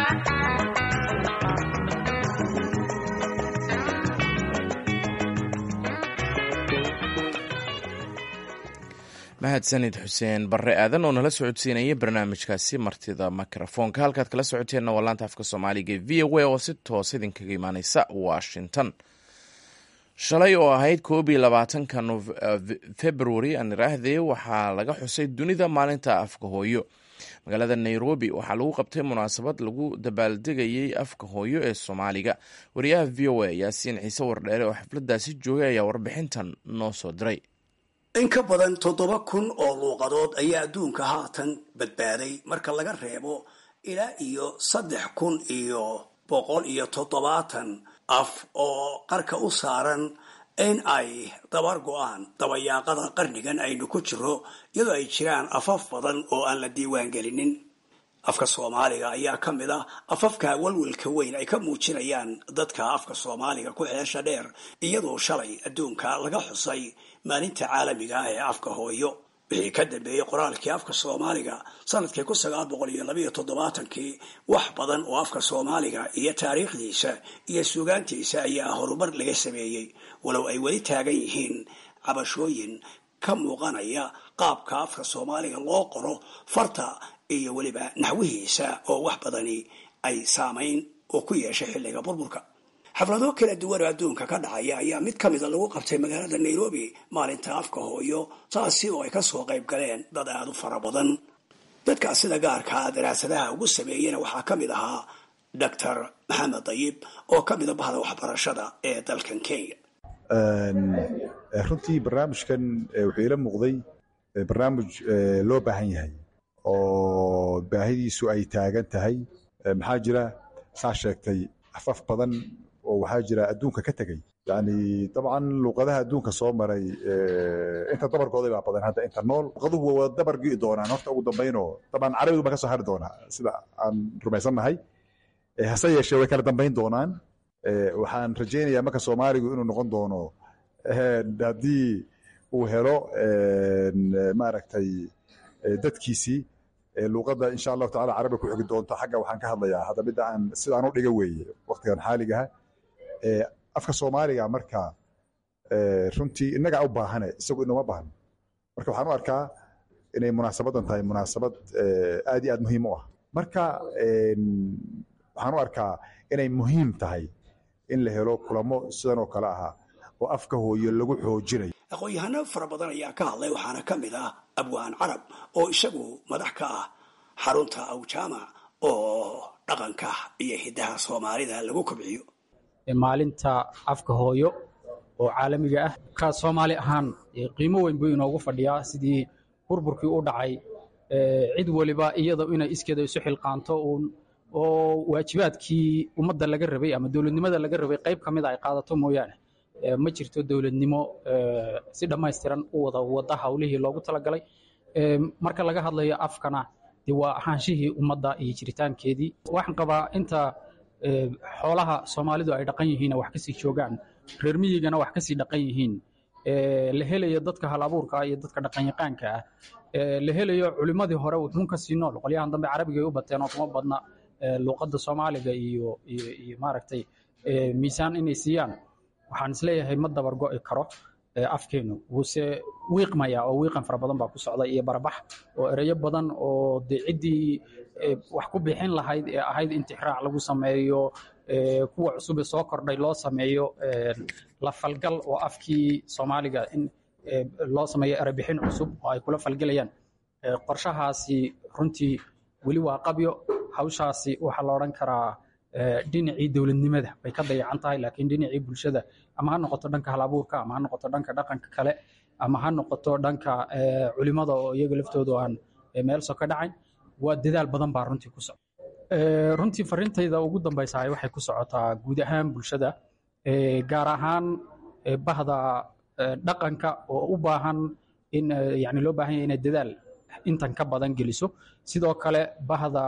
mahadsanid xuseen barre aadan oo nala socodsiinaya barnaamijkaasi martida mikrofoonka halkaad kala socoteenna waa laanta afka soomaaliga v o a oo si toos idinkaga imaaneysa washington shalay oo ahayd koob iyo labaatanka februari aan iraahdee waxaa laga xusay dunida maalinta afka hooyo magaalada nairobi waxaa lagu qabtay munaasabad lagu dabaaldegayey afka hooyo ee soomaaliga wariyaha v o a yaasiin ciise wardheere oo xafladaasi joogay ayaa warbixintan noo soo diray in ka badan toddoba kun oo luuqadood ayaa adduunka haatan badbaaday marka laga reebo ilaa iyo saddex kun iyo boqol iyo toddobaatan af oo qarka u saaran in ay dabar go-aan dabayaaqada qarnigan aynu ku jiro iyadoo ay jiraan afaf badan oo aan la diiwaan gelinin afka soomaaliga ayaa ka mid ah afafka walwalka weyn ay ka muujinayaan dadka afka soomaaliga ku xeesha dheer iyadoo shalay adduunka laga xusay maalinta caalamiga ah ee afka hooyo wixii ka dambeeyey qoraalkii afka soomaaliga sanadkii kun sagaal boqol iyo labayo toddobaatankii wax badan oo afka soomaaliga iyo taariikhdiisa iyo suugaantiisa ayaa horumar laga sameeyey walow ay weli taagan yihiin cabashooyin ka muuqanaya qaabka afka soomaaliga loo qoro farta iyo weliba naxwihiisa oo wax badani ay saamayn oo ku yeeshay xilliga burburka xaflado kala duwan oo adduunka ka dhacaya ayaa mid ka mida lagu qabtay magaalada nairobi maalinta afka hooyo taasi oo ay kasoo qayb galeen dad aada u fara badan dadkaas sida gaarkaa daraasadaha ugu sameeyena waxaa ka mid ahaa doctor maxamed dayib oo ka mida bahda waxbarashada ee dalkan kenya runtii barnaamijkan wuxuu ila muuqday barnaamij loo baahan yahay oo baahidiisu ay taagan tahay maxaa jira saa sheegtay afaf badan oo waxaa jira adduunka ka tegay yani dabcan luuqadaha adduunka soo maray inta dabarkooda baa badan hadda inta nool luuqaduhu waa dabar gi'i doonaan horta ugu dambaynoo dabcan carabigu baa ka soo hari doonaa sida aan rumaysannahay hase yeeshee way kala dambayn doonaan waxaan rajaynayaa marka soomaaligu inuu noqon doono haddii uu helo maaragtay dadkiisii luuqadda insha allahu tacala carabiga ku xigi doonto xagga waxaan ka hadlayaa hadda midda aan sidaan u dhiga weeye waqtigan xaaligaha afka soomaaliga marka runtii innagaa u baahane isagu inoma baahno marka waxaan u arkaa inay munaasabadan tahay munaasabad aad iyo aad muhiim u ah marka waxaan u arkaa inay muhiim tahay in la helo kulamo sidan oo kale ahaa oo afka hooyo lagu xoojinayo aqoon-yahano fara badan ayaa ka hadlay waxaana ka mid ah abwaan carab oo isagu madax ka ah xarunta awjaamac oo dhaqanka iyo hiddaha soomaalida lagu kobciyo maalinta afka hooyo oo caalamiga ah ka soomaali ahaan qiimo weyn buu inoogu fadhiyaa sidii burburkii u dhacay cid weliba iyada inay iskeeda isu xilqaanto uun oo waajibaadkii ummadda laga rabay ama dowladnimada laga rabay qayb ka mid a ay qaadato mooyaane ma jirto dowladnimo si dhammaystiran u wada wada hawlihii loogu talagalay marka laga hadlayo afkana de waa ahaanshihii ummadda iyo jiritaankeedii waxaan qabaa inta xoolaha soomaalidu ay dhaqan yihiin wax kasii joogaan reer miyigana wax kasii dhaqan yihiin la helayo dadka hal abuurka iyo dadka dhaqanyaqaanka ah la helayo culimmadii hore wuxuun kasii nool qolyahan dambe carabiga ay u bateen oo kuma badna luuqadda soomaaliga iyo iyo maaragtay miisaan inay siiyaan waxaan isleeyahay ma dabar go'i karo afkeenu wuuse wiiqmaya oo wiiqan fara badan baa ku socda iyo barabax oo ereyo badan oo de ciddii wax ku bixin lahayd ee ahayd intixraac lagu sameeyo kuwa cusube soo kordhay loo sameeyo la falgal oo afkii soomaaliga in loo sameeyo erebixin cusub oo ay kula falgelayaan qorshahaasi runtii weli waa qabyo hawshaasi waxaa la odhan karaa dhinacii dowladnimada bay ka dayacan tahay laakiin dhinacii bulshada ama ha noqoto dhanka halabuurka ama ha noqoto dhanka dhaqanka kale ama ha noqoto dhanka culimada oo iyaga laftoodu aan meel so ka dhacayn waa dadaal badan baa runtii ku socda runtii farintayda ugu dambaysahay waxay ku socotaa guud ahaan bulshada gaar ahaan bahda dhaqanka oo u baahan in yani loo baahan yahay inay dadaal intan ka badan geliso sidoo kale bahda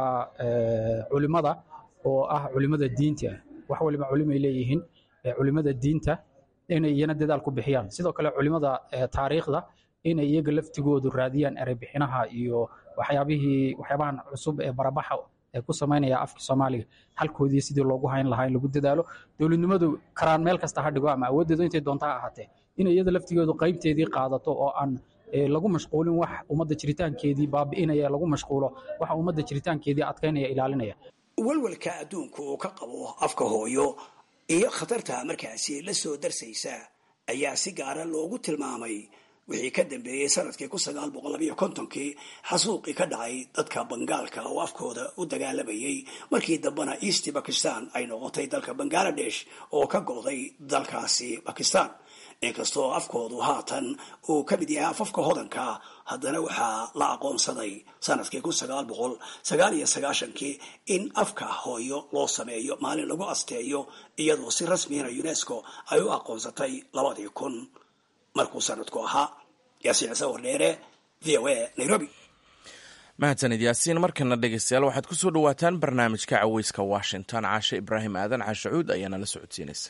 culimada oo ah culimada diinta wax waliba culimay leeyihiin culimada diinta inay iyana dadaal ku bixiyaan sidoo kale culimada taariikhda inay iyaga laftigoodu raadiyaan ereybixinaha iyo waxyaabihii waxyaabahan cusub ee barabaxa ee ku samaynaya afka soomaaliga halkoodii sidii loogu hayn lahaa in lagu dadaalo dowladnimadu karaan meel kasta ha dhigo ama awooddeedu intay doonta ha ahaatee in iyada laftigeedu qaybteedii qaadato oo aan lagu mashquulin wax ummadda jiritaankeedii baabi'inaya lagu mashquulo waxa ummadda jiritaankeedii adkaynaya ilaalinaya walwalka adduunku uu ka qabo afka hooyo iyo khatarta markaasi la soo darsaysa ayaa si gaara loogu tilmaamay wixii ka dambeeyey sanadkii kun sagaal boqol labayo kontonkii xasuuqii ka dhacay dadka bangaalka oo afkooda u dagaalamayay markii dambena east bakistan ay noqotay dalka bangaladesh oo ka go'day dalkaasi bakistan inkastoo afkoodu haatan uu ka mid yahay afafka hodanka haddana waxaa la aqoonsaday sanadkii kun sagaal boqol sagaal iyo sagaashankii in afka hooyo loo sameeyo maalin lagu asteeyo iyadoo si rasmiyana unesco ay u aqoonsatay labadii kun markuu sanadku ahaa yaasiin ciise wardheere v o a nairobi mahadsanid yaasiin markana dhegeystayaal waxaad ku soo dhawaataan barnaamijka caweyska washington caashe ibraahim aadan caashacuud ayaana la socodsiinaysa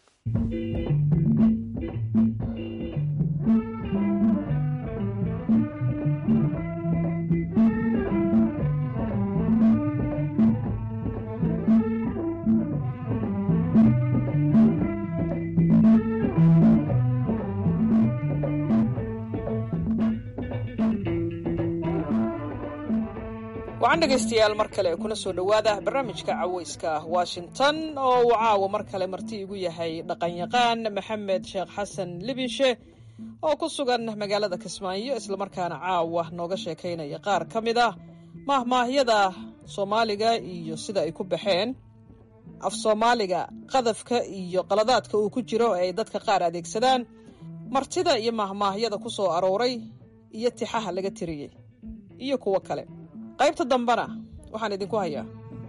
wacan dhegaystayaal mar kale kuna soo dhowaada barnaamijka caweyska washington oo uu caawa mar kale marti igu yahay dhaqanyaqaan maxamed sheekh xasan libinshe oo ku sugan magaalada kismaayo islamarkaana caawa nooga sheekaynaya qaar ka mid ah maahmaahyada soomaaliga iyo sida ay ku baxeen af soomaaliga qadafka iyo qaladaadka uu ku jiro ee ay dadka qaar adeegsadaan martida iyo maahmaahyada ku soo arooray iyo tixaha laga tiriyey iyo kuwo kale qaybta dambena waxaan idinku hayaa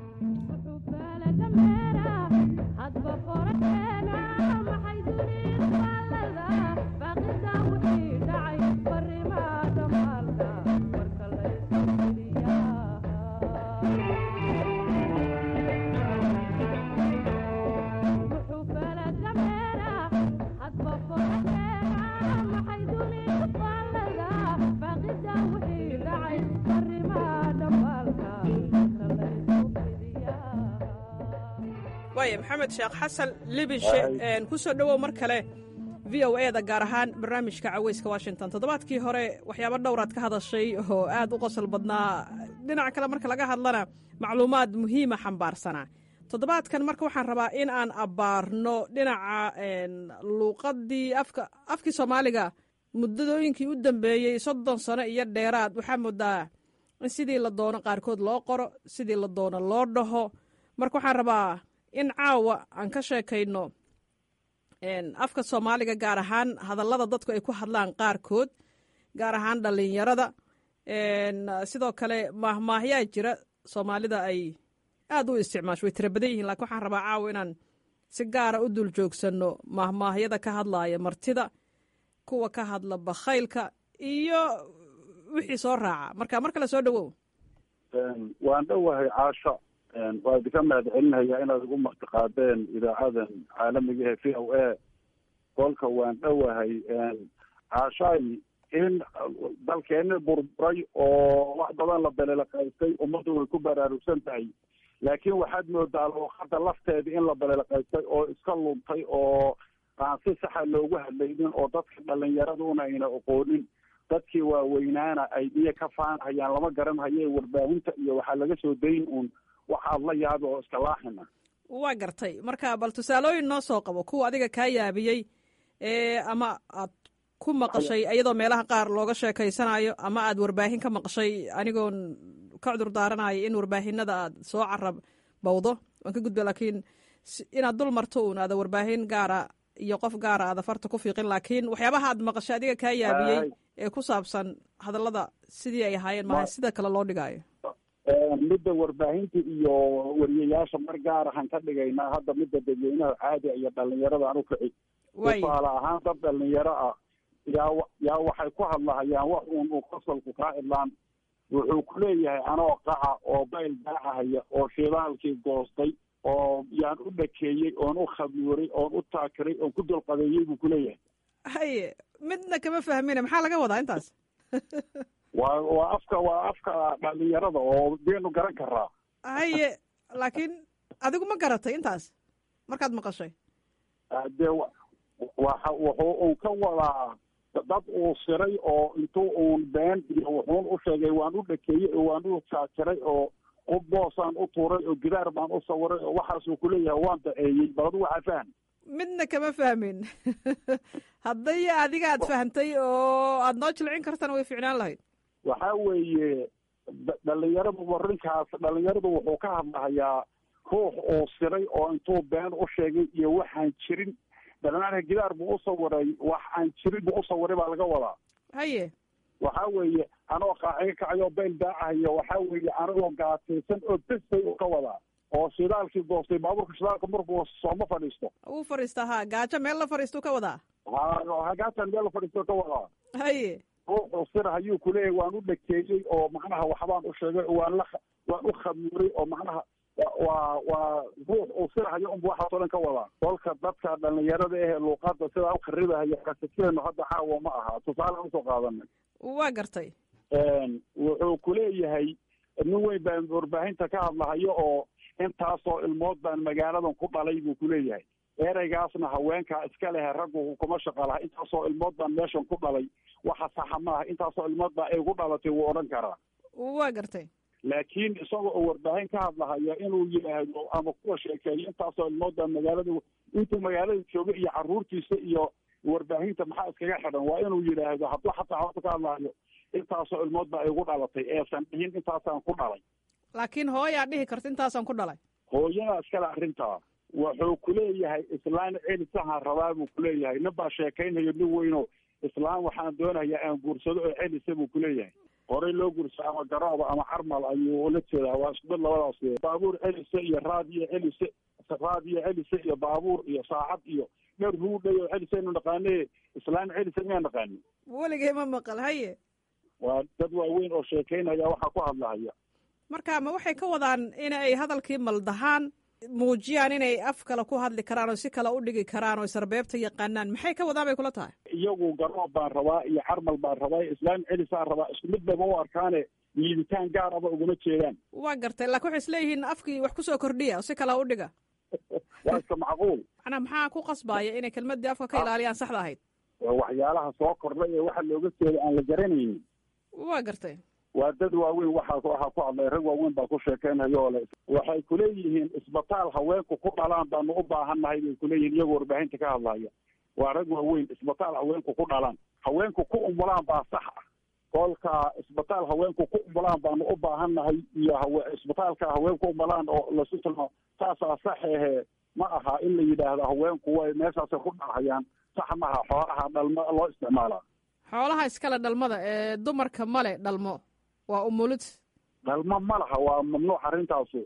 waaya maxamed sheekh xasan libinshe kusoo dhowow mar kale v o e da gaar ahaan barnaamijka caweyska washington toddobaadkii hore waxyaabo dhowraad ka hadashay oo aad u qosol badnaa dhinaca kale marka laga hadlana macluumaad muhiima xambaarsanaa toddobaadkan marka waxaan rabaa in aan abbaarno dhinaca luuqadii afka afkii soomaaliga muddadooyinkii u dambeeyey soddon sano iyo dheeraad waxaa moodaa in sidii la doono qaarkood loo qoro sidii la doono loo dhaho marka waxaan rabaa in caawa aan ka sheekayno afka soomaaliga gaar ahaan hadallada dadku ay ku hadlaan qaarkood gaar ahaan dhallinyarada sidoo kale maahmaahyaa jira soomaalida ay aad u isticmaasho way tira badan yihiin lakiin waxaan rabaa caawa inaan si gaara u dul joogsanno mahmaahyada ka hadlaaya martida kuwa ka hadla bakhaylka iyo wixii soo raaca marka mar kale soo dhowow waan dhowahay caasho waa idinka mahad celinaya inaad igu martiqaadeen idaacadan caalamiga ee v o a kolka waan dhowahay caashaay in dalkeeni burburay oo wax badan la belelaqaystay ummaddu way ku baraarugsan tahay laakiin waxaad moodaa luuqada lafteeda in la belelaqaystay oo iska luntay oo aan si saxa loogu hadlaynin oo dadka dhalinyaraduna ayna aqoonin dadkii waaweynaana ay biyo ka faanhayaan lama garanhaye warbaahinta iyo waxaa laga soo dayn uun waxaad la yaabi oo iska laaxina waa gartay marka bal tusaalooyin noo soo qabo kuwa adiga kaa yaabiyey ee ama aad ku maqashay iyadoo meelaha qaar looga sheekaysanayo ama aad warbaahin ka maqashay anigoon ka cudur daaranayo in warbaahinada aad soo carab bawdo waan ka gudba laakiin inaad dul marto uun aada warbaahin gaara iyo qof gaara aada farta ku fiiqin laakiin waxyaabaha aad maqashay adiga kaa yaabiyey ee ku saabsan hadallada sidii ay ahaayeen maaha sida kale loo dhigaayo midda warbaahinta iyo wariyayaasha mar gaar ahaan ka dhigaynaa hadda midda dadweynaha caadiga iyo dhalinyarada aan ukici tusaale ahaan dad dhalinyaro ah yaa yaa waxay ku hadlahayaan wax uun uu qosolku kaa idlaan wuxuu ku leeyahay anoo qaca oo bayl daacahaya oo shidaalkii goostay oo yaan u dhakeeyey oon u khabiiray oon u taakiray oon ku dulqadeeyey buu kuleeyahay haye midna kama fahmina maxaa laga wadaa intaas waa waa afka waa afka dhalinyarada oo deenu garan karaa haye laakiin adigu ma garatay intaas markaad maqashay dee waxa wuxuu uu ka wadaa dad uu siray oo intuu uun been iyo wuxuun u sheegay waan u dhakeeyey oo waan u jaajiray oo qof boosaan u tuuray oo gidaar baan u sawiray oo waxaasuu kuleeyahay waan daceeyey bal adu waxaa fahm midna kama fahmin hadday adiga aad fahamtay oo aad noo jilcin kartana way ficnaan lahayd waxa weeye dhalinyaradu warinkaas dhalinyaradu wuxuu ka hadlahayaa ruux uu siray oo intuu been u sheegay iyo waxaan jirin dhalinaanka gidaar buu u sawiray wax aan jirin buu u sawiray baa laga wadaa haye waxa weeye anoo qaaciga kacayo bayl daacahayo waxa weeye anigoo gaataysan oo besbay u ka wadaa oo shidaalkii goostay baabuurka shidaalka markuu sooma fadhiisto uu fadhiista ha gaajo meel la fadhiistuu ka wadaa ha gaatan meel la fadhiisto ka wadaa haye ruuxuu sir hayuu kuleeyahay waan u dhakeeyey oo macnaha waxbaan u sheegay oo waan la waan u khamiiray oo macnaha waa waa ruux uu sirhayo unbu waxaasoo dhan ka wadaa kolka dadka dhalinyarada ehe luuqada sidaa u kharibahaya kasiteenu hadda caawa ma aha tusaale usoo qaadanay waa gartay wuxuu kuleeyahay nin weyn baan warbaahinta ka hadlahayo oo intaasoo ilmood baan magaaladan ku dhalay buu kuleeyahay ereygaasna haweenkaa iska lehe raggu kuma shaqa laha intaasoo ilmood baan meeshan ku dhalay waxa saxa maaha intaasoo ilmood baa ay ku dhalatay wuu odhan karaa waa gartay laakiin isaga oo warbaahin ka hadlahaya inuu yidhaahdo ama kuwa sheekeeyo intaasoo ilmood baa magaalada intuu magaalada jooga iyo caruurtiisa iyo warbaahinta maxaa iskaga xidhan waa inuu yidhaahdo hadduu xataa horta ka hadlahayo intaasoo ilmood baa igu dhalatay eesan dhihin intaasaan ku dhalay laakiin hooyaa dhihi karta intaasaan ku dhalay hooyada iskale arrintaa wuxuu kuleeyahay islaan celisahaan rabaa buu kuleeyahay nin baa sheekaynayo nin weyno islaan waxaan doonayaa aan guursado oo celisa buu kuleeyahay horey loo guursa ama garooba ama carmal ayuu ula jeedaa waa isku mid labadaas baabuur celise iyo raadiyo celise raadiyo celise iyo baabuur iyo saacad iyo dher ruudhay oo celisaynu naqaane islaan celise miyaa naqaani weligay ma maqal haye waa dad waaweyn oo sheekaynaya waxaa ku hadlahaya marka ma waxay ka wadaan in ay hadalkii maldahaan muujiyaan inay af kale ku hadli karaan oo si kale u dhigi karaan oo sarbeebta yaqaanaan maxay ka wadaan bay kula tahay iyagu garoob baan rabaa iyo carmal baan rabaa islaam celisaan rabaa isku mid bayba u arkaane liiditaan gaar aba uguma jeedaan waa gartay laakiin waxay isleeyihiin afkii wax kusoo kordhiya oo si kale u dhiga waa iska macquul macnaa maxaa ku qasbaaya inay kelmadii afka ka ilaaliyaan saxda ahayd waxyaalaha soo kordhay ee waxa looga jeeda aan la garanaynin waa gartay waa dad waaweyn waxaa waxaa ku hadlay rag waaweyn baa ku sheekeynayo ole waxay kuleeyihiin isbitaal haweenku ku dhalaan baanu u baahannahay bay kuleeyihiin iyagoo warbaahinta ka hadlaya waa rag waaweyn isbitaal haweenku ku dhalaan haweenku ku umulaan baa sax ah kolka isbitaal haweenku ku umulaan baanu u baahannahay iyo hawe isbitaalka haweenku umulaan oo lasu tilmaamo saasaa saxehe ma aha in la yidhaahdo haweenku way meeshaasay ku dhahayaan sax maha xoolaha dhalmo loo isticmaalaa xoolaha iskale dhalmada ee dumarka male dhalmo waa umulid dhalmo ma laha waa mamnuuc arrintaasu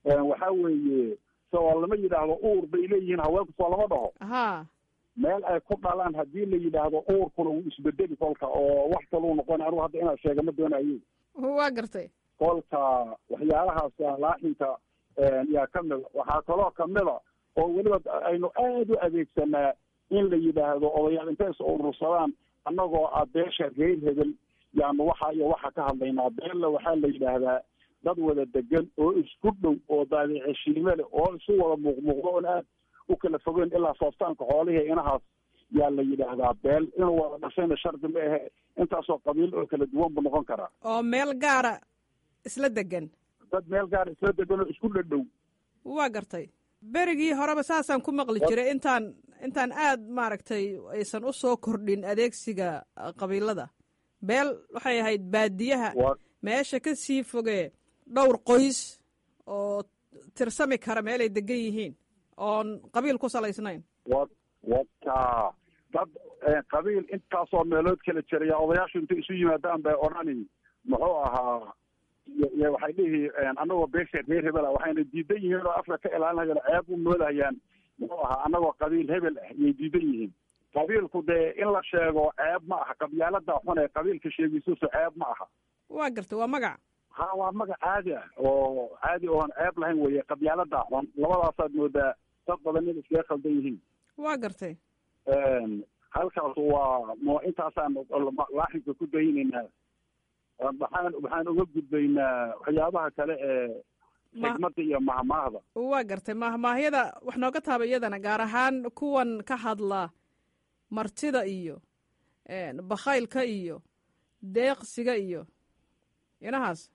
waxaa weeye soo lama yidhaahdo uur bay leeyihiin haweenku soo lama dhaho ha meel ay ku dhalaan haddii la yidhaahdo uurkuna wuu isbedeli kolka oo wax kaluu noqon anigu hadda inaad sheega ma doonayo waa gartay kolka waxyaalahaas laaxinka yaa ka mida waxaa kaloo kamida oo weliba aynu aad u adeegsanaa in la yidhaahdo odayaal intay is urursadaan annagoo ah beesha reer hebel yaanu waxa iyo waxa ka hadlaynaa beella waxaa la yidhaahdaa dad wada degan oo isku dhow oo daadiceshiime leh oo isu wada muuqmuuqdo oon aad u kala fogeyn ilaa sooftaanka xoolihii inahaas yaa la yidhaahdaa beel inuu wada dhashayna shardi ma ahe intaasoo qabiil oo kala duwan buu noqon karaa oo meel gaara isla degan dad meel gaara isla degan oo isku dhadhow waa gartay berigii horeba saasaan ku maqli jiray intaan intaan aad maaragtay aysan u soo kordhin adeegsiga qabiilada beel waxay ahayd baadiyaha meesha ka sii fogee dhowr qoys oo tirsami kara meelay degan yihiin oon qabiil ku salaysnayn wa wata dad qabiil intaasoo meelood kala jiraya odayaashu intay isu yimaadaan bay odhani muxuu ahaa y waxay dhihi annagoo beesha reer hebel ah waxayna diidan yihiin oo afka ka ilaalinayaan ceeb u moodahayaan muxuu ahaa annagoo qabiil hebel ah yay diidan yihiin qabiilku dee in la sheego ceeb ma aha qabyaalada xun ee qabiilka sheegisuusu ceeb ma aha waa gartay waa magac ha waa magac caadi ah oo caadi oon ceeb lahayn weye qabyaalada xun labadaasaad moodaa dad badan in iskaga khaldan yihiin waa gartay halkaas waa m intaasaan laaxinka ku daynaynaa waxaan waxaan uga gudbaynaa waxyaabaha kale ee xigmada iyo mahmaahda waa gartay mahmaahyada wax nooga taaba iyadana gaar ahaan kuwan ka hadla martida iyo bakhaylka iyo deeqsiga iyo inahaas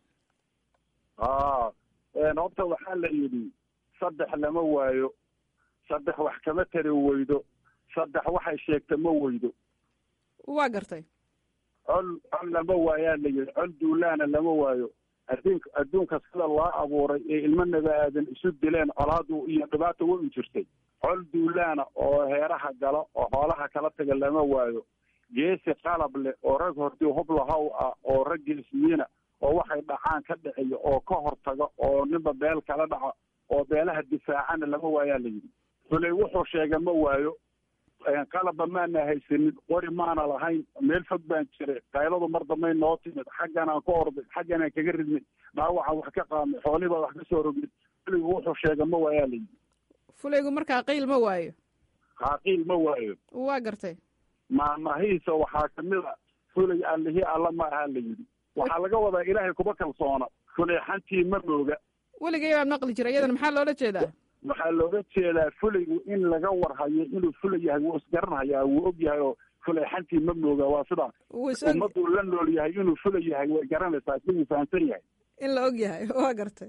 a horta waxaa la yidhi saddex lama waayo saddex wax kama tari weydo saddex waxay sheegta ma weydo waa gartay col col lama waayaa la yidhi col duulaana lama waayo adduunka adduunka sida loo abuuray ee ilmo naba aadan isu dileen colaadu iyo dhibaata way u jirtay col duulaana oo heeraha gala oo xoolaha kala taga lama waayo geesi qalab leh oo rag hortii hublahow ah oo rag geesiyiina oo waxay dhacaan ka dhiciyo oo ka hortaga oo ninba beel kala dhaca oo beelaha difaacana lama waayaa la yidhi fulay wuxuu sheega ma waayo qalabba maana haysanin qori maana lahayn meel fog baan jiray qayladu mar dambay noo timid xagganaan ka orday xagganaan kaga ridnay dhaawacaan wax ka qaadnay xoolihii baa wax ka soo rogmid fulaygu wuxuu sheega ma waayaa la yidhi fulaygu markaa qiil ma waayo haa qiil ma waayo waa gartay maamahiisa waxaa kamid a fulay allihii alla ma aha la yidhi waxaa laga wadaa ilaahay kuma kalsoona fuleexantii ma mooga weligay baan maqli jiray iyadana maxaa loola jeedaa waxaa looga jeedaa fulaygu in laga warhayo inuu fulay yahay wuu isgaranhayaa wuu og yahay oo fuleexantii ma mooga waa sidaa ummaduu la nool yahay inuu fulay yahay way garanaysaa isaguu fahamsan yahay in la og yahay waa gartay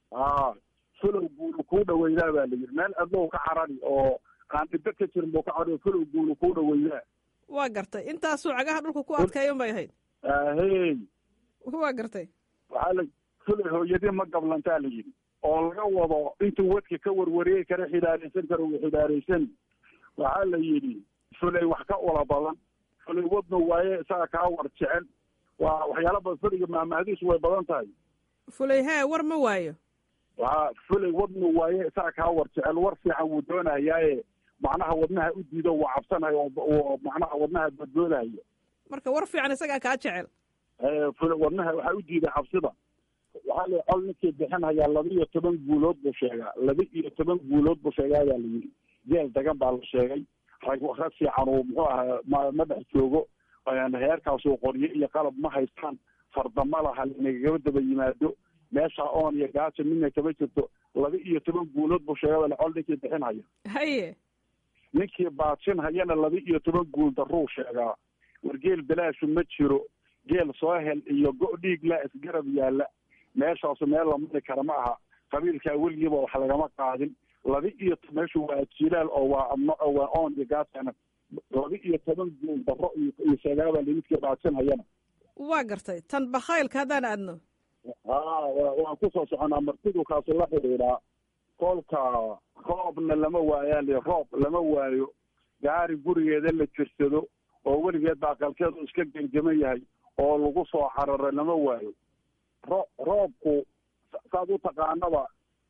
a fulow guulu kuu dhaweydaa baa la yidhi meel adlow ka carari oo aan dhibe ka jirin buu ka carari fulow guulu kuu dhaweydaa waa gartay intaasuu cagaha dhulka ku adkeeyan bay ahayd ahey waa gartay waxaa la fulay hooyadii ma gablantaa la yidhi oo laga wado intuu wadka ka warwariyey kara xidaaraysan karo uu xidaaraysan waxaa la yidhi fulay wax ka ula badan fulay wadnu waaye isaga kaa war jecel waa waxyaala badan fuliga maamahadiisu way badan tahay fulay hee war ma waayo waa fulay wadnu waaye isaga kaa war jecel war fiican wuu doonahayaaye macnaha wadnaha u diido waa cabsanayo oo macnaha wadnaha badboodahayo marka war fiican isagaa kaa jecel fula wadnaha waxaa u diiday cabsida waxaa la col ninkii bixinhayaa laba iyo toban guulood buu sheegaa laba iyo toban guulood buu sheegaa baa la yidhi jeel dagan baa la sheegay rag rag fiican uu muxuu ahaa ma ma dhex joogo heerkaasuu qoryo iyo qalab ma haystaan fardama laha nagagaba daba yimaado meesha oon iyo gaajo midna kama jirto laba iyo toban guulood buu sheegaa baa col ninkii bixinhaya haye ninkii baajinhayana laba iyo toban guul daruu sheegaa wargeel bilaashu ma jiro geel soo hel iyo go- dhiig laa isgarab yaalla meeshaasu meel la mari kara ma aha qabiilkaa weligiiba wax lagama qaadin laba iyo meeshu waa jilaal oo waa adno oo waa oon iyo gaasana laba iyo toban guul daro iyo sheegaabaa limidkii baajinhayana waa gartay tan bakhaylka haddaan aadno ha waan kusoo soconaa martidu kaasu la xidhiidhaa kolka roobna lama waayaa li roob lama waayo gaari gurigeeda la jirsado oo weligeed baa qalkeedu iska genjaman yahay oo lagu soo cararay lama waayo ro roobku saad u taqaanaba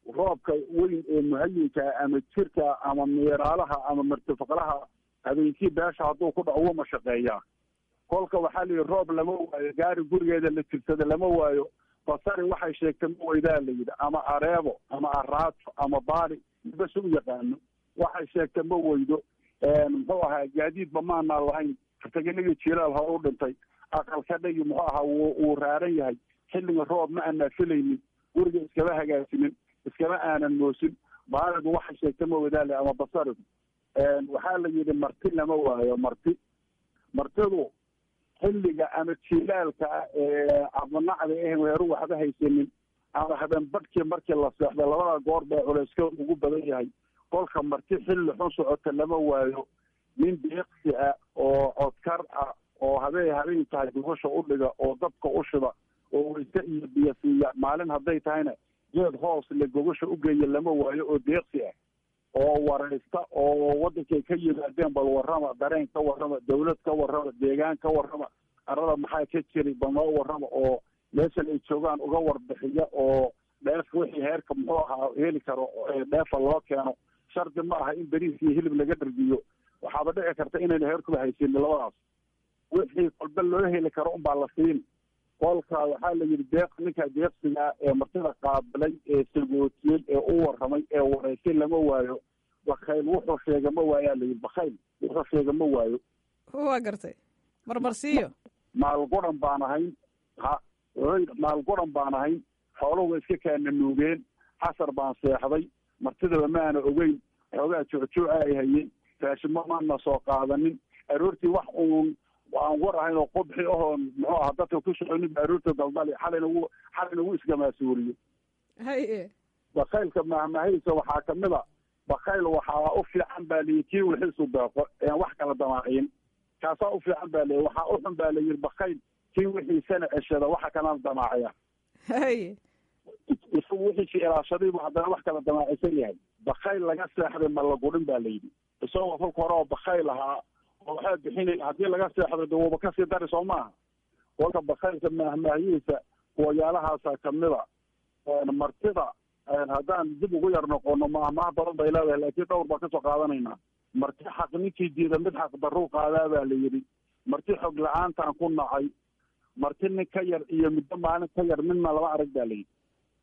roobka weyn ee muhayinka ama jirka ama miiraalaha ama martifaqlaha habeenkii beesha hadduu ku dhaco wuma shaqeeyaa kolka waxaa la yidhi roob lama waayo gaari gurigeeda la tirsada lama waayo basari waxay sheegtay ma weydaa la yidhi ama areebo ama araato ama baali bas u yaqaano waxay sheegtay ma weydo muxuu ahaa gaadiidba maanaa lahayn rtaganigii jilaal hore u dhintay aqalka dhagi muxuu ahaa wuu wuu raaran yahay xilliga roob ma aanaa filaynin guriga iskama hagaajinin iskama aanan moosin baaligu waxay sheegtay ma weydaale ama basarigu waxaa la yidhi marti lama waayo marti martidu xilliga ama jilaalka ee abnacda eh weeru waxba haysanin ama habeen badhkii markii la seexdo labada goor baa culayska ugu badan yahay kolka marti xilli xun socota lama waayo nin deeqsi ah oo codkar ah oo habeen habeen tahay gubasha u dhiga oo dabka u shida oo wayse iyo biyo siiya maalin hadday tahayna geed hoos le gobasha u geeya lama waayo oo deeqsi ah oo waraysta oo wadankay ka yimaadeen bal warrama dareen ka warrama dawlad ka warrama deegaan ka warrama arada maxaa ka jiri bal noo warrama oo meeshan ay joogaan uga warbixiya oo dheef wixii heerka muxuu ahaa heli karo dheefa loo keeno shardi ma aha in beriis iyo hilib laga dhargiyo waxaaba dhici karta inayna heerkuba haysanin labadaas wixii kolba loo heli karo unbaa la siin kolka waxaa la yidhi deeq ninka deeqsiga ee martida qaabilay ee sagootiyey ee u warramay ee wareysay lama waayo bakayl wuxuu sheega ma waayaa la yidhi bakayl wuxuu sheega ma waayo waa gartay marmarsiiyo maalguran baan ahayn ha wuxuu yidhi maalguran baan ahayn xooluhu iska kaana nuugeen casar baan seexday martidaba maana ogeyn xoogaa joocjooca ay hayeen raashimo maana soo qaadanin aroortii wax uun aan war ahayn oo qubxi ahoon muxuu ahaa dadka ku soconin ba aroorta daldali xalayna wu xalayna wuu iskamaasuuriyo haye bakaylka mahmahaysa waxaa kamid a bakayl waxaa u fiican baa layihi kii wixiisu deeqo ean wax kala damaacin kaasaa u fiican baa layihi waxaa u xun baa layidhi bakayl kii wixiisana ceshada waxa kalana damaacaya haye isagu wixiisi ilaashadaybu haddana wax kala damaacisan yahay bakayl laga seexday ma la gudhin ba layidhi isagoo kolka hore oo bakayl ahaa oo waxaa bixinaya haddii laga seexdo de wuuba kasii dari soo maaha kolka bakaylka maahmaahiyiisa kuwayaalahaasa kamida martida haddaan dib ugu yar noqono maahmaah badan bay leedahay laakiin dhowr baan kasoo qaadanaynaa marti xaq ninkii diida mid xaq daruu qaadaa baa la yidhi marti xog la-aantaan ku nacay marti nin ka yar iyo muddo maalin ka yar midna laba arag baa la yidhi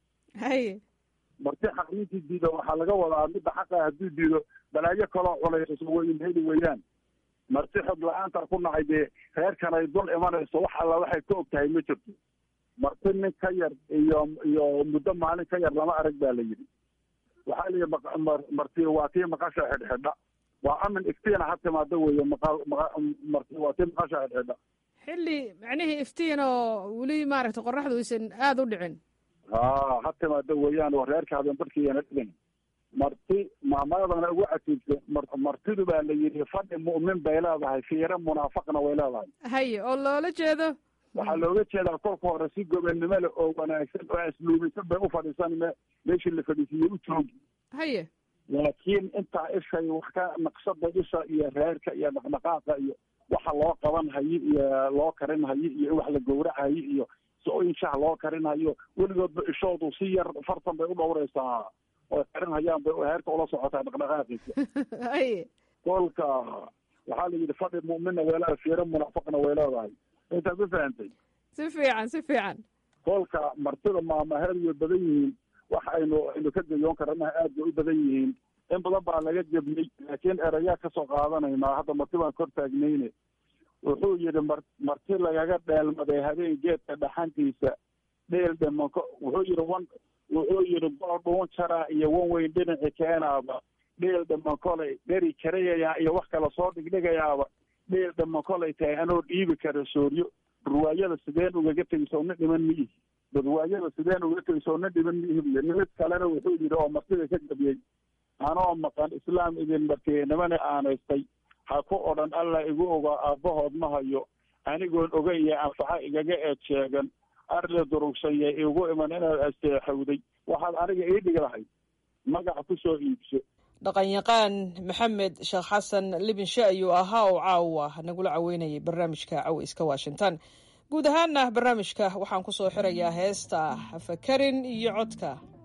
haye marti xaq ninkii diida waxaa laga wadaa midda xaqa hadduu diido balaayo kaloo culays weyn heli weeyaan marti xog la-aantaan ku nacay dee reerkan ay dul imanayso wax alla waxay ka og tahay ma jirto marti nin ka yar iyo iyo muddo maalin ka yar lama arag baa la yidhi waxaa layihi marti waa tii maqasha xidhxidha waa amin iftiina ha timaado weeye maqal marti waa tii maqasha xidhxidha xilli macnihii iftiin oo weli maaragtay qoraxdu aysan aada u dhicin ha ha timaado weeyaan oo reerka habeen barkiiyana dhigin marti maamaadana ugu catiibsa martidu baa la yidhi fadhi mu'min bay leedahay fiire munaafaqna way leedahay haye oo loola jeedo waxaa looga jeedaa kolka hore si gobonnimo leh oo wanaagsan oo asluubisan bay u fadhiisan me meeshii la fadhiisiiyey u joogi haye laakiin intaa ishay wax ka naqshada isha iyo reerka iyo dhaqdhaqaaqa iyo waxa loo qaban hayo iyo loo karin hayo iyo in wax la gowracayo iyo so-in shah loo karin hayo weligoodba ishoodu si yar fartan bay u dhowreysaa oo karin hayaan bay heerka ula socotaa dhaqdhaqaaqiisa haye kolka waxaa la yidhi fadhi mu'minna way leedahay fiiro munaafaqna way leedahay intaa ma fahantay si fiican si fiican kolka martida maamaheed way badan yihiin wax aynu aynu ka gayoon karanaha aad bay u badan yihiin in badan baa laga gebnay laakiin erayaa kasoo qaadanaynaa hadda marti baan kor taagnayne wuxuu yidhi mar marti lagaga dheelmaday habeen geedka dhaxantiisa dheel dhimanko wuxuu yidhi wan wuxuu yidhi goor dhuun jaraa iyo wan weyn dhinaci keenaaba dheel dhiman kolay dheri karayayaa iyo wax kala soo dhigdhigayaaba dheel dhiman kolay tahay anoo dhiibi kara sooryo ruwaayada sideen ugaga tegayso na dhiman miihi ruwaayada sideen ugaga tegayso na dhiman miihi buy nimid kalena wuxuu yidhi oo martida ka gabiyey anoo maqan islaam idin martiyey nimana aanaystay ha ku odhan allah igu ogaa aabbahood ma hayo anigoon ogaya anfaxa igaga eed sheegan arle durugsanye igu iman inaad asteexowday waxaad aniga ii dhigi lahayd magac ku soo iibso dhaqanyaqaan maxamed sheekh xasan libinshe ayuu ahaa oo caawa nagula caweynayay barnaamijka caweyska washington guud ahaana barnaamijka waxaan ku soo xirayaa heesta fakarin iyo codka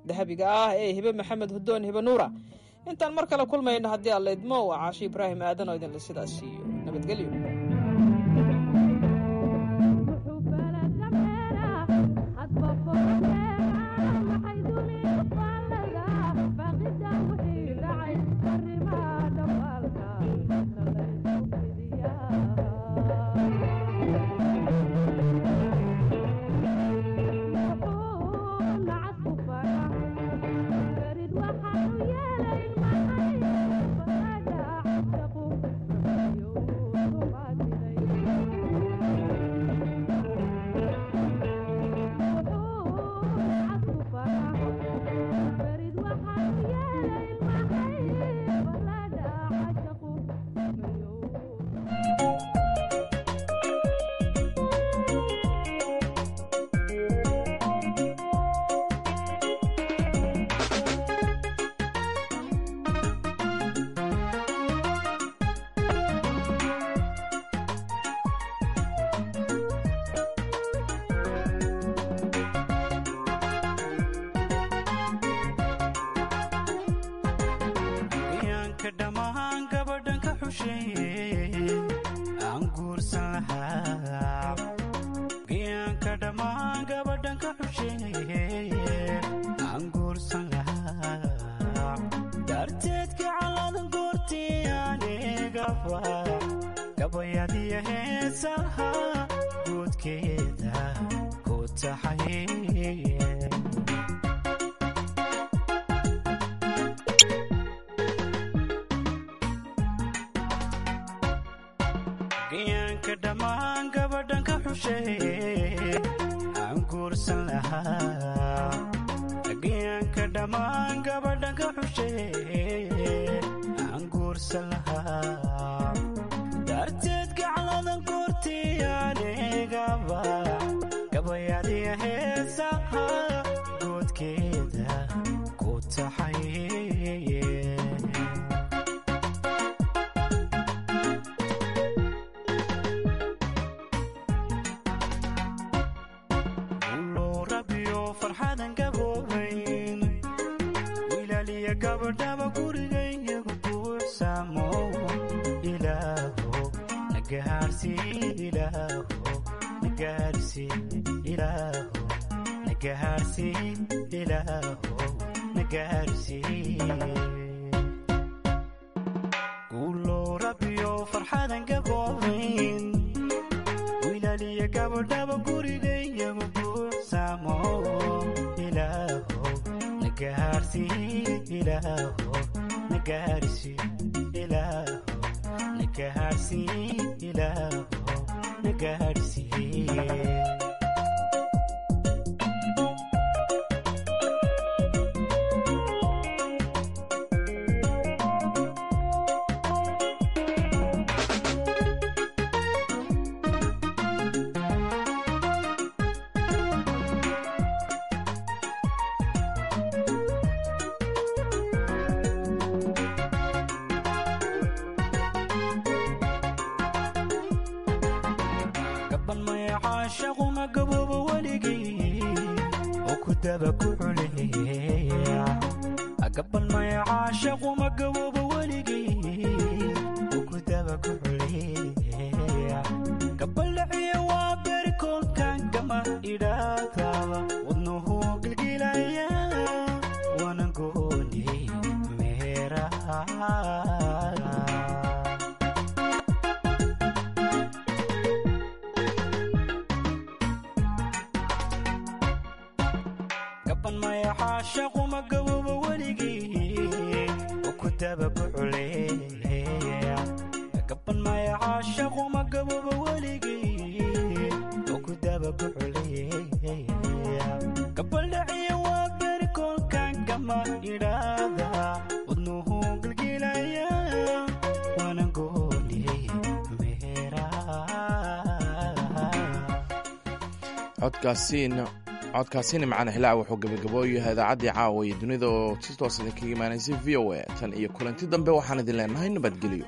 dahabiga ah ee hibe maxamed hudoon hibe nuura intaan mar kale kulmayno haddii aan laydmo waa caashi ibraahim aadan oo idinle sidaas siiyo nabadgelyo codkaasina macana hilaac wuxuu gabagabooyahay idaacaddii caawa iyo dunida oo si toos idinkaga imaanaysay v o a tan iyo kulanti dambe waxaan idin leenahay nabadgelyo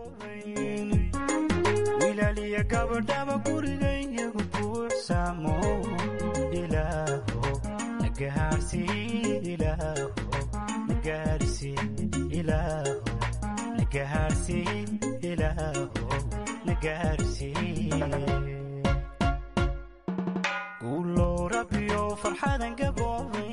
wilaaliya gabadhaba gurigayyagu buuxsaamo ilaaho nagahaarsiin gaarsiiye guulow rabbiyow farxadan gaboobay